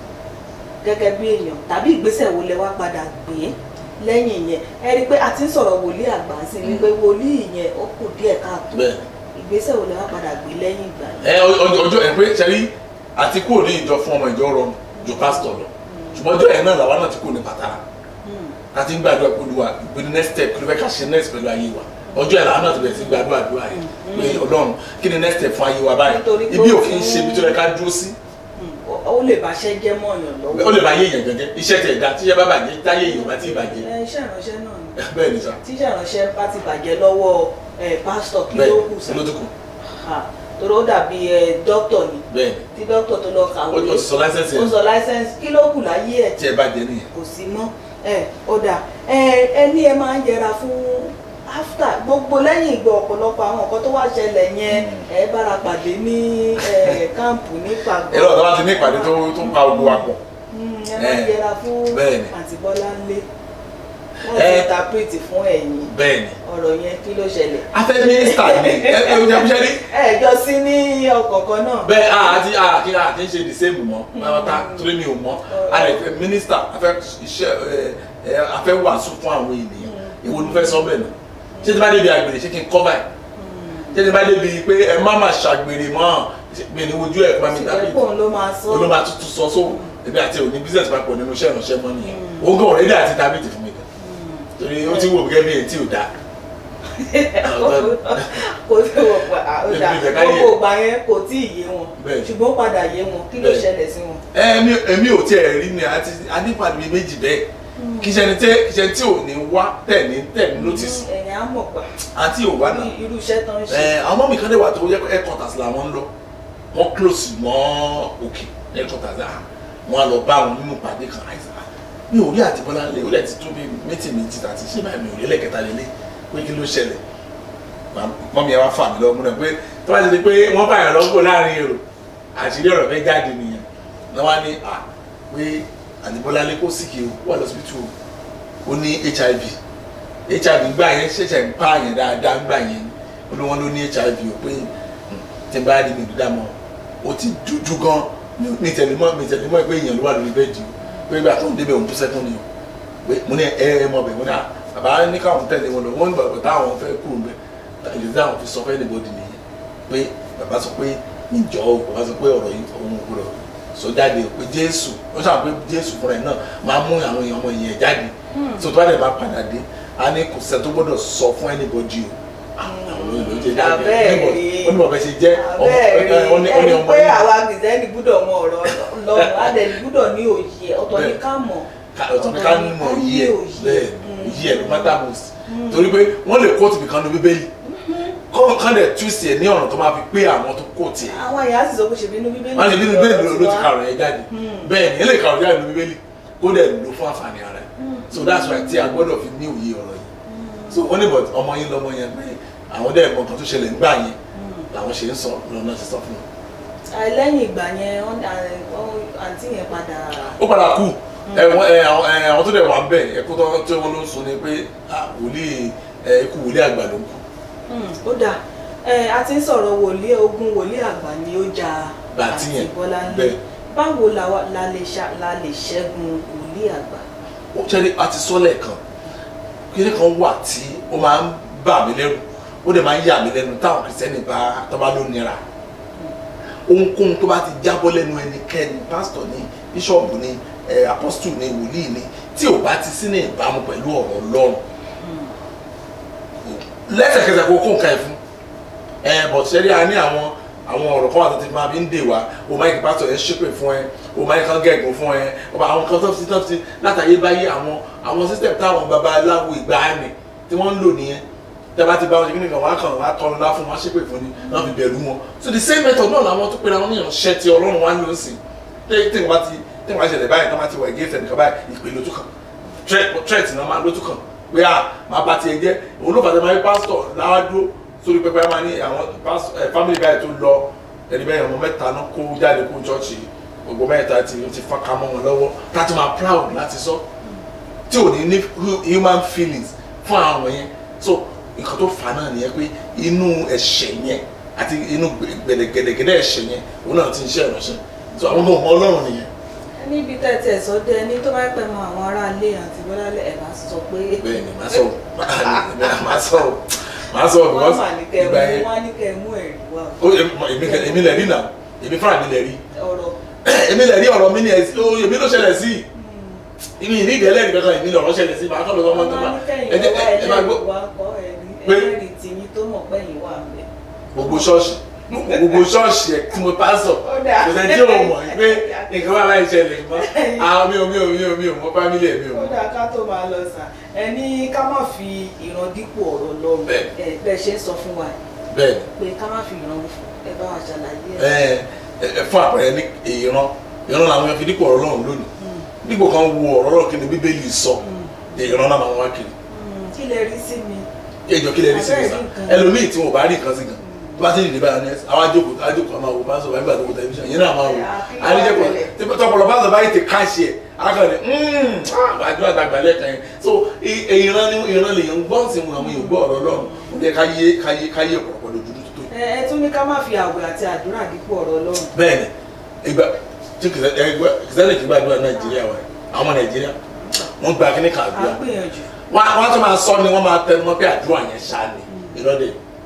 gẹ́gẹ́ bí èèyàn tàbí ìgbésẹ̀ wo lẹ wá padà gbé lẹ́yìn yẹn ẹ rí i pé a ti ń sọ̀rọ̀ wòlíì àgbà sí ni pé wòlíì yẹn ó kù díẹ̀ káàtó bẹ́ẹ̀ ìgbésẹ̀ wo lẹ wá padà gbé lẹ́yìn ìgbà yẹn. ẹ ọjọ́ ọjọ́ ẹ pé ṣẹlí àti kúrò ní ìjọ fún ọmọ ìjọ rọrùn ju pásítọ̀ lọ ṣùgbọ́n ọjọ́ yẹn náà làwọn náà ti kúrò ní pàtàkì Hmm. àti ń gbàdúrà pẹ̀lú wa ìpè ní next step kí ló fẹ́ ká ṣe next pẹ̀lú ayé wa ọjọ́ yẹn làwọn náà ti bẹ̀rẹ̀ sí gbàdúrà àdúrà yẹn pé ọlọ́run kí ni next step fún ayé wa báyìí Nítorí pé ibi ó ò kí ń ṣe ibi tó yẹ ká dúró sí Hmm. Ó- ó lè bàṣẹ́ jẹ́ mọ́ọ̀yàn lọ́wọ́ ó lè bá yé èèyàn gẹ́gẹ́ iṣẹ́ tẹ̀ dá tíṣẹ́ bá bàjẹ́ táyé èèyàn bá ti bàjẹ́ ẹ, iṣẹ́ ìránṣẹ́ náà ni bẹ́ẹ̀ ni sà tíṣẹ́ ìránṣẹ́ bá ti bàjẹ́ lọ́wọ́ ẹ, pásítọ̀ kí ló bẹ́ẹ̀ kù sá ló tó kù Ha, torí ó dàbí ẹ, dókítọ̀ ni bẹ́ẹ̀ tí dókítọ̀ tó lọ kàwé ó ti sọ láìsẹ̀nsì ó sọ láísẹ́ǹsì kí ló kù láyé ẹ̀ tí ẹ bá jẹ nìyẹn. kò sí mọ́ ẹ ó dà ẹ ẹ ní ẹ máa ń yẹra fún after gbogbo lẹ́yìn ìgbà ọ̀pọ̀lọpọ̀ àwọn nǹkan tó wá ṣẹlẹ̀ yẹn ẹ bára pàdé ní ẹ káàmpù ní pàgọ́ ẹ̀rọ ọ̀dọ́ wa ti ní ìpàdé tó tó ń pa ogun wa pọ̀. Mm, ẹ máa ń Eh, yẹra fún bẹ́ẹ̀ni. àǹtí Bọ́láńlé láti Eh. interpret fún ẹ̀yin bẹ́ẹ̀ ni ọ̀rọ̀ yẹn kí ló ṣẹlẹ̀ afẹ́ mínísítà ni ẹ ẹ ẹ jẹ́ rí. ẹ jọ sí ní ọkọ̀ọ̀kan náà bẹ́ẹ̀ a àti a kí a kì í ṣe the same mọ́ pátá torí mi ò mọ́ a lè fẹ́ mínísítà afẹ́ iṣẹ́ ẹ ẹ afẹ́ wàásù fún àwọn ènìyàn èwo ni mo fẹ́ sọ bẹ́ẹ̀ náà ṣé tí bá débi àgbèrè ṣé kí n cover ẹ̀ jẹ́ni bá débi pé ẹ má má ṣàgbèrè mọ́ mi ní ojú ẹ̀ pa mi dábì ìṣẹ̀lẹ̀ ló máa sọ olóma tuntun sọ so ebi àti òní business papọ̀ nínú iṣẹ́ ìránṣẹ́ mọ́ nìyẹn òun gan ọ̀rẹ́dì àti tábìtì fún mi gan torí ó ti wò gẹ́gẹ́ bí èyí tí ò dáa kò sí wọ̀ pa ọ̀dà Èmi ìfẹ́ ká yé. gbogbo ìgbà yẹn kò tí ì yé wọn Bẹ́ẹ̀. ṣùgbọ́n ó padà yé wọn kí ló Bẹ́ẹ̀. ṣẹlẹ̀ sí wọn. èmi èmi ò tiẹ̀ rí ni àti anípàdé bíi méjì bẹ́ẹ̀ kì í ṣe ẹni tí kì í ṣe ẹni tí ò ní wá tẹ̀ ní tẹ̀ ní notice ẹ̀yìn á mọ̀ pa àti ò wá náà irú iṣẹ́ tó ń ṣe. ẹ àwọn ọmọ mi kan dé wà tó yẹ headquarters làwọn ń lọ wọn close mọ́ òkè headquarters à wọn á lọ bá àwọn nínú ìpàdé kan àìsàn mi ò rí àtibọ́lá lé ó lẹ̀ ti tó bí méjì méjì tàti ṣé báyìí mi ò rí ẹlẹ́kẹta lélẹ̀ pé kí ló ṣẹlẹ̀ mọ́mí ẹ wá fà mí lọ́wọ́ múná pé tó bá ti di pé wọ́n bá yàn lọ́gbọ̀ láàrin èrò àṣírí ọ̀rọ̀ fẹ́ jáde nìyẹn náà wá ní à pé àtibọ́lá lé kó síkì o wà lọ́sibítù o ó ní hiv hiv gbà yẹn ṣẹ̀ṣẹ̀ ń pa àyàn dáadáa gbà yẹn ó ní wọ́n ló ní hiv o pé hmm, tí n bá rí mi dídá mọ́ o ti dúdú gan mi tẹ̀lémọ́ mi tẹ̀lémọ́ pé èèyàn ló wà lórí bẹ́ẹ̀dì o pé ìgbà tó ń débẹ̀ òun tó sẹ́kùn ni o pé mo ní ẹ ẹ mọ̀ bẹ̀ mo ní à bàbá ní káwọn tẹ̀lé wọn lọ wọ́n ní bàbá táwọn fẹ́ kúrò bẹ́ẹ̀ ìdí táwọn fi sọ fẹ́ anybody nìyẹn pé bàbá sọ pé ìjọ o bàbá sọ pé ọ̀rọ̀ yìí òun ò gbọdọ̀ sọ jáde o pé jésù ó sọ pé jésù fúnra ẹ̀ náà máa mú àwọn èèyàn ọmọ ìyẹn jáde so tó bá dẹ̀ bá padà dé a ní kò sẹ́ tó gbọdọ̀ sọ fún anybody o àwọn àwọn olóyè jẹ jáde Abẹ́ẹ̀ rí. ó ní bàbá ṣe jẹ́ ọmọ bẹ́ẹ̀ ó ní ó ní rí ẹni ọmọ pé yìí àwa kìsẹ́nì gbúdọ̀ mọ ọ̀rọ̀ lọ́rùn adẹ̀ni gbúdọ̀ ní òye ọ̀tọ̀ ní Bẹ́ẹ̀. ká mọ̀ ká ọ̀tọ̀ ní ká mọ̀ yí ẹ̀ bẹ́ẹ̀ Mm. yí ẹ̀ ló má dà most torí pé wọ́n lè kóòtù bìkan ní bíbélì kọ́ kán dẹ̀ twist ẹ̀ ní ọ̀nà tó máa fi pé àwọn tó kóòtù ẹ̀ àwọn ìyá sì sọ pé ṣe bínú bíbélì wọ́n ti bí bíbélì ló ló ti ka wá. ọ̀rọ̀ yẹn jáde Hmm. bẹ́ẹ̀ ni eléyìí ka ọ̀rọ̀ jáde ní bíbélì kó dẹ̀ lò fún àǹfààní ara ẹ̀ so that's why tí a gbọ́dọ̀ fi ní òye ọ̀rọ̀ yìí so wọ́n ní but ọmọ yín lọ́mọ yẹn pé àwọn dẹ̀ mọ nǹkan tó ṣẹlẹ̀ nígbà yẹn làwọn ṣe ń sọ lọ́nà ti sọ fún wọn. àìlẹ́yìn ìgbà yẹn wọ́n ní à- wọ́n- àǹtí yẹn padà ó padà kú ẹ̀wọ̀n ẹ̀ àwọn ẹ̀, àwọn tó dẹ̀ wà ń bẹ̀ ẹ̀kú tó tí wọ́n ló ń sun ni pé ah, wòlíì ẹ̀ ikú wòlíì àgbà ló ń kú Hmm, ó dáa ẹ a ti ń sọ̀rọ̀ wòlíì ogun wòlíì àgbà ni ó ja Bàtí yẹn, Bọ́láńlé bẹ́ẹ̀. báwo la wa- la lè ṣa- la lè ṣẹ́gun wòlíì àgbà. ó ṣẹ́ni a ti sọ lẹ́ẹ̀kan kíní kan wà tí ó máa ń bà mí lẹ́rù ó dẹ̀ máa ń yà mí lẹ́nu táwọn kìrìsìtẹ́nì bá tó bá ló nira ohunkóhun tó bá ti jábọ́ lẹ́nu ẹnikẹ́ni pásítọ̀ ni bíṣọ̀bù ni ẹ̀ apọ́sítù ni wòlíì ni tí ò bá ti sí ní ìbámu pẹ̀lú ọ̀rọ̀ ọlọ́run lẹ́sẹ̀kẹsẹ̀ kó kó nǹkan ẹ̀ fún ẹ bọ̀ sẹ́rí a ní àwọn àwọn ọ̀rọ̀ kan wà tó ti máa fi ń dè wá o máa ń kí pásítọ̀ yẹn ṣépè fún ẹ o máa ń kán gẹ̀gùn fún ẹ ọba àwọn kan tó fi tó fi látàyè báyé àwọn àwọn system táwọn babaláwo ìgbàanì tí wọ́n ń lò nìyẹn tẹ́bá ti bá wọn ṣe kí nìkan wọ́n á kàn wọ́n á tọrọ lá fún wọn á ṣépè fún ni wọ́n fi bẹ̀rù wọn so the same method náà làwọn tó pera wọn ní ìránṣẹ́ ti ọlọ́run wá ló ń sìn tí tí wọ́n ti tí wọ́n ṣẹlẹ̀ báyìí tó máa ti wọ̀ ẹ̀gẹ́ ìfẹ̀nìkan báyìí ìpè lójú kan threat threat náà máa lójú kan pé à máa bá tiẹ̀ jẹ́ òun ló fàtẹ́ máa rí pásítọ̀ láwájú sórí pẹpẹ máa ní àwọn pásítọ̀ ẹ̀ family guy tó lọ ẹni bẹ́ẹ̀ ọmọ mẹ́ta náà kó jáde kó chọ́ọ̀chì gbogbo mẹ́ta ti ti fọ́nká mọ́ wọn lọ́wọ́ láti máa proud láti sọ tí ò ní ní hu- human feelings fún àwọn yẹn so nǹkan tó fà náà nìyẹn pé inú ẹ̀ṣẹ̀ yẹn àti inú gbẹ̀dẹ̀gẹ̀dẹ̀ ẹ̀ṣẹ̀ yẹn òun náà ti ń ṣe ìránṣẹ́ so àwọn ọmọ ọlọ́run nìyẹn níbi tẹ́tí ẹ̀ sọ dé ẹni tó bá pẹ́ mọ àwọn aráalé àti bọ́lálé ẹ̀ bá sọ pé. bẹ́ẹ̀ ni màá sọ màá sọ màá sọ wọ́n because mà ní kẹ́ ìgbà mú yẹn wọ́n á ní kẹ́ mú ẹ̀rí wá ó èmi kẹ- èmi lẹ̀ rí náà èmi fúnra mi lẹ̀ rí ọ̀rọ̀. èmi lẹ̀ rí ọ̀rọ̀ mi ni ẹ̀ sí- ó, èmi ló ṣẹlẹ̀ sí ìní ìní ìdẹ́lẹ̀ nìkan kan èmi lọ̀rọ̀ ṣẹlẹ̀ sí màá kọ́ lọ́wọ́ wọ́n mọ́tò á bá ní kẹ́yìn ẹ jẹ́ wá ẹ máa gbọ́ ẹlẹ́rìí wá kọ́ ẹ̀rí Pé- ẹlẹ́rìí tìyín tó mọ̀ pẹ́yìn wà ń bẹ̀. gbogbo ṣọ́ọ̀ṣì gbogbo ṣọ́ọ̀ṣì ẹ̀ tí mo pásọ̀ Ó dáa. kò sẹ́ni tí ò mọ̀ pé nǹkan wà láì ṣẹlẹ̀ mọ́ àwọn mi ò mi ò mi ò mi ò mọ fámílì ẹ̀ mi ò ó mọ̀ dáa ká tó máa lọ sàn ẹ ní ká má fi ìran dípò ọ̀rọ̀ lọ́rùn Bẹ́ẹ̀. ẹ bẹ́ẹ̀ ṣe ń sọ fún wa bẹ́ẹ̀ pé ká má fi ìran ẹ bá wa ṣàlàyé ni ẹ ẹ fún àpẹẹrẹ ní ìran ìran làwọn yẹn fi dípò ọ̀rọ̀ Ọlọ́run lónìí dípò kan wo ọ̀rọ̀ Ọlọ́run kí ni Bíbélì sọ ìran náà máa wá kiri kí lè rí sí mi. ẹjọ kí lè rí sí mi sá Abẹ́rẹ́ nǹkan. ẹlòmíì tí wọn bá rí nǹkan sí gan tó bá ti dìde báyìí ní ẹsẹ àwọn àjòkò àjòkò àmà wò bá sọ wà nígbà tó wọ tẹlifíṣàn yẹn náà máa wò àríjẹpọ tọpọlọ bá sọ báyìí ti káṣí ẹ akọni àjọ àgbàgbà lẹ́ẹ̀kan yẹn so i- ìran ni ìran lè yẹn gbọ́n sí wọn àwọn èèyàn gbọ́ ọ̀rọ̀ Ọlọ́run ó yẹ káyé káyé káyé ọ̀pọ̀lọpọ̀ lójú tó tó ẹ ẹ tún ní ká má fi àwẹ̀ àti àdúrà dípò ọ̀rọ̀ Ọlọ́run. bẹ́ẹ̀ni ìgbà tí kìsẹ́nì kí gbàdúrà Nàìjíríà wa àwọn Nàìjíríà wọ́n gba kíní kan à àdúrà ń gbìyànjú. wọ́n wọ́n á tún máa sọ ni wọ́n máa tẹnu mọ́ pé àdúrà yẹn ṣáà ni ìrọ́lẹ̀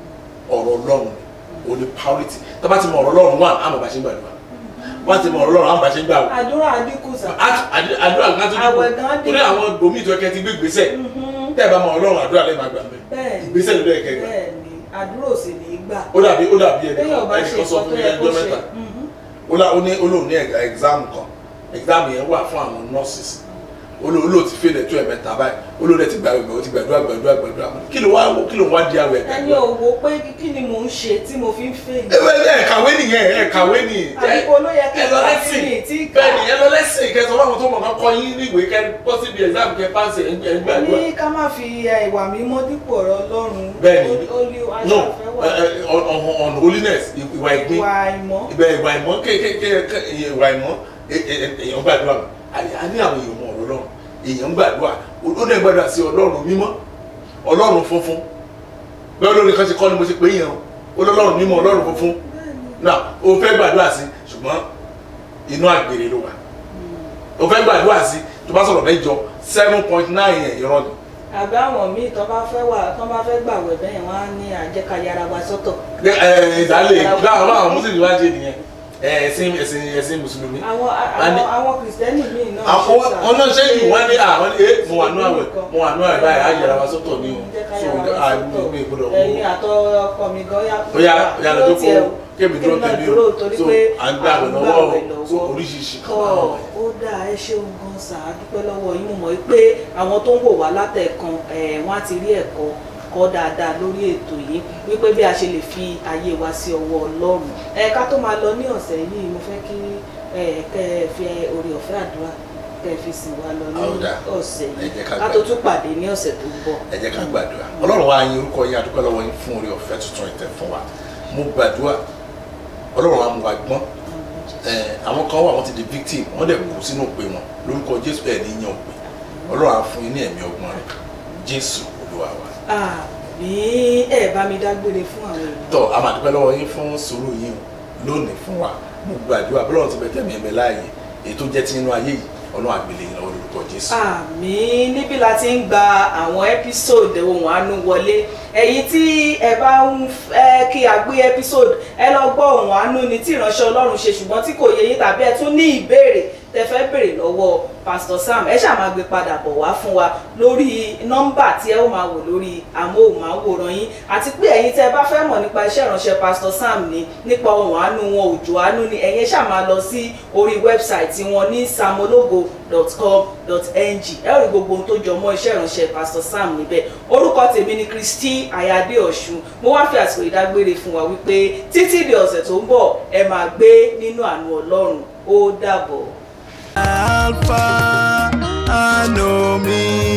ọ̀rọ̀ ọlọ́run ni ó ní priority tó bá ti mọ ọ̀rọ̀ ọlọ́run wà àmọ̀ bá ṣe ń gbàdúrà wọ́n ti mọ ọ̀rọ̀ ọlọ́run àmọ̀ bá ṣe ń gbà wọ́n àdúrà àdínkù sà. àdúrà gan tó Àwẹ̀ gan dìbò dín. torí àwọn gbòmí tó kẹ́ ti gbé gbèsè tẹ́ ẹ bá mọ ọlọ́run àdúrà lẹ́ẹ̀ máa gbà mẹ́ bẹ́ẹ̀ ìgbésẹ̀ ló dẹ̀ kẹ́ gbà bẹ́ẹ̀ ni àdúrà ò sì ní í gbà. ó dàbí ó dàbí ẹnì téèyàn bá kan ṣe ẹnì kan sọ nǹkan fún tó mi yẹ kó ẹjọ́ ṣe. mẹ́ta Mhm. ó lá ó ní olóhùn ní exam kan exam yẹn wà fún àwọn nurses olóhùn olóhùn ti fẹ́lẹ̀ tó ẹ̀mẹ́ta báyìí olóhùn ti gbàgbé ó ti gbàdúrà gbàdúrà gbàdúrà kí ló wá kí ló wá di àwẹ̀ ẹni ò wo pé kí ni mò ń ṣe tí mo fi ń fèlè. ẹ ẹ kàwé nìyẹn ẹ kàwé nìyẹn àdìpọ̀ ló yẹ kí ẹ n lọ bá lẹ́sìn sí ní tí bẹ́ẹ̀ ni ẹ lọ lẹ́sìn kẹsàn-án fáwọn tó mọ̀ kán kọ́ yín níwèé kẹ́ bọ́ síbi exam kẹ́ pàṣẹ ẹ̀ ń gbàdúrà. ní ká má fi ẹ, ìwà mímọ́ dípò ọ̀rọ̀ ọlọ́run. Bẹ́ẹ̀ ni. ó ní no aṣáfẹ́ wà. ẹ, ẹ, on on- on holiness ìwà ìgbín ìwà ìmọ̀. ibẹ̀ ìwà ìmọ̀ kékeré ìwà ìmọ̀ ẹ- ẹ- ẹ- èèyàn gbàdúrà a ní a ní àwọn èèyàn mọ̀ ọ̀rọ̀ Ọlọ́run èèyàn gbàdúrà ó dẹ̀ gbàdúrà sí Ọlọ́run mímọ́ Ọlọ́run funfun bẹ́ẹ̀ lórí kan ṣe kọ́ ni mo ṣe pé yẹn o ó lọ́lọ́run mímọ́ Ọlọ́run funfun náà o fẹ́ gbàdúrà sí ṣùgbọ́n inú àgbèrè ló wà o fẹ́ gbàdúrà sí tó bá sọ̀rọ̀ mẹ́jọ seven point nine yẹn irọ́ ni àbí àwọn míì tó bá fẹ́ wà tó bá fẹ́ gbàwẹ̀ bẹ́ẹ̀ wọ́n á ní àjẹkáyára wa sọ́tọ̀. ẹ ẹ ìdálé báwọn àwọn mùsùlùmí wá ṣe nìyẹn ẹ ẹ̀sìn ẹ̀sìn ẹ̀sìn mùsùlùmí àwọn Wọ́n ní- àwọn àwọn kìrìsìtẹ́nì míì náà àwọn ṣe sà. wọn náà ṣe yìí wọn ní àwọn ẹ mo wà nú àwẹ̀ mo wà nú àwẹ̀ báyìí á yẹra wa sọ́tọ̀ ní o so àmì mi gbọ́dọ̀ ẹ̀yin àtọ ọkọ mi gan yà ó yá yá lọ tó kó kébì dúró náà tẹ̀lé dúró o torí so pé à ń gbà wẹ̀ à ń lọ́wọ́ gbààwẹ̀ o so lọ́wọ́. oríṣiríṣi kan tọ́ máa wà. ó dáa ẹ ṣeun gan sà á dúpẹ́ lọ́wọ́ yín mo mọ̀ pé àwọn tó ń wò wá látẹ̀kan ẹ̀ wọ́n á ti rí ẹ̀kọ́ kọ́ dáadáa lórí ètò yìí wípé bí a ṣe lè fi ayé wa sí ọwọ́ Ọlọ́run ẹ ká tó máa lọ ní ọ̀sẹ̀ yìí mo fẹ́ kí ẹ kẹ́ ẹ fi oore ọ̀fẹ́ àdúrà kẹ́ ẹ fi sìn wá lọ ní Ó dáa. ọ̀sẹ̀ Ẹ yìí jẹ́ ká ká tó gbàdúrà. tún pàdé ní ọ̀sẹ̀ tó ń bọ̀. ẹ jẹ́ ká gbàdúrà ọlọ́run wa yin orúkọ yín adúpẹ́ lọ́wọ́ yín fún oore ọ̀fẹ́ tuntun ìtẹ̀ fún wa mo gbàdúrà ọlọ́run wa mú wa gbọ́n ẹ, àwọn kan wà wọ́n ti di victim wọ́n dẹ̀ kú sínú òpè wọn lórúkọ jésù ẹ̀ ní yan òpè ọlọ́run á fún yín ní ẹ̀mí ọgbọ́n rẹ̀ jésù olúwa wa. àmì ẹ bá mi dágbére fún àwọn èèyàn. tọ́ a máa dúpẹ́ lọ́wọ́ yín fún sùúrù yín o lónìí fún wa mo gbàdúrà bí ọlọ́run ti bẹ tẹ̀mí ẹ̀mẹ́ láàyè èyí tó jẹ́ ti inú ayé yìí ọlọ́run àgbélé yín lọ́wọ́ lórúkọ jésù. àmì níbí la ti ń gba àwọn ẹ́písòdù ohun àánú wọlé ẹ̀yin tí ẹ bá ń fẹ́ kí a gbé ẹ́písòdù ẹ lọ gbọ́ ohun àánú ni tí ìránṣẹ́ ọlọ́run ṣe ṣùgbọ́n tí kò yé yín tàbí ẹ tún ní ìbéèrè tẹ fẹ́ béèrè lọ́wọ́ pastor sam ẹ ṣáà máa gbé padà bọ̀ wá fún wa lórí nọ́mbà tí ẹ ó máa wò lórí amóhùnmáwòrán yín àti pé ẹ̀yin tẹ́ ẹ bá fẹ́ mọ̀ nípa iṣẹ́ ìránṣẹ́ pastor sam ní nípa ohun àánú wọn òjò àánú ni ẹ̀yin ṣáà máa lọ sí orí wẹ́bsáìtì wọn ní samologo.com.ng ẹ ó rí gbogbo ohun tó jọ mọ́ iṣẹ́ ìránṣẹ́ pastor sam níbẹ̀ orúkọ tèmi ni Kristi Ayade Ọ̀ṣun mo wá fi àsìkò ìdágbére fún wa wípé títí di ọ̀sẹ̀ tó ń bọ̀ ẹ máa gbé nínú àánú Ọlọ́run ó dàbọ̀. Alpha and Omega.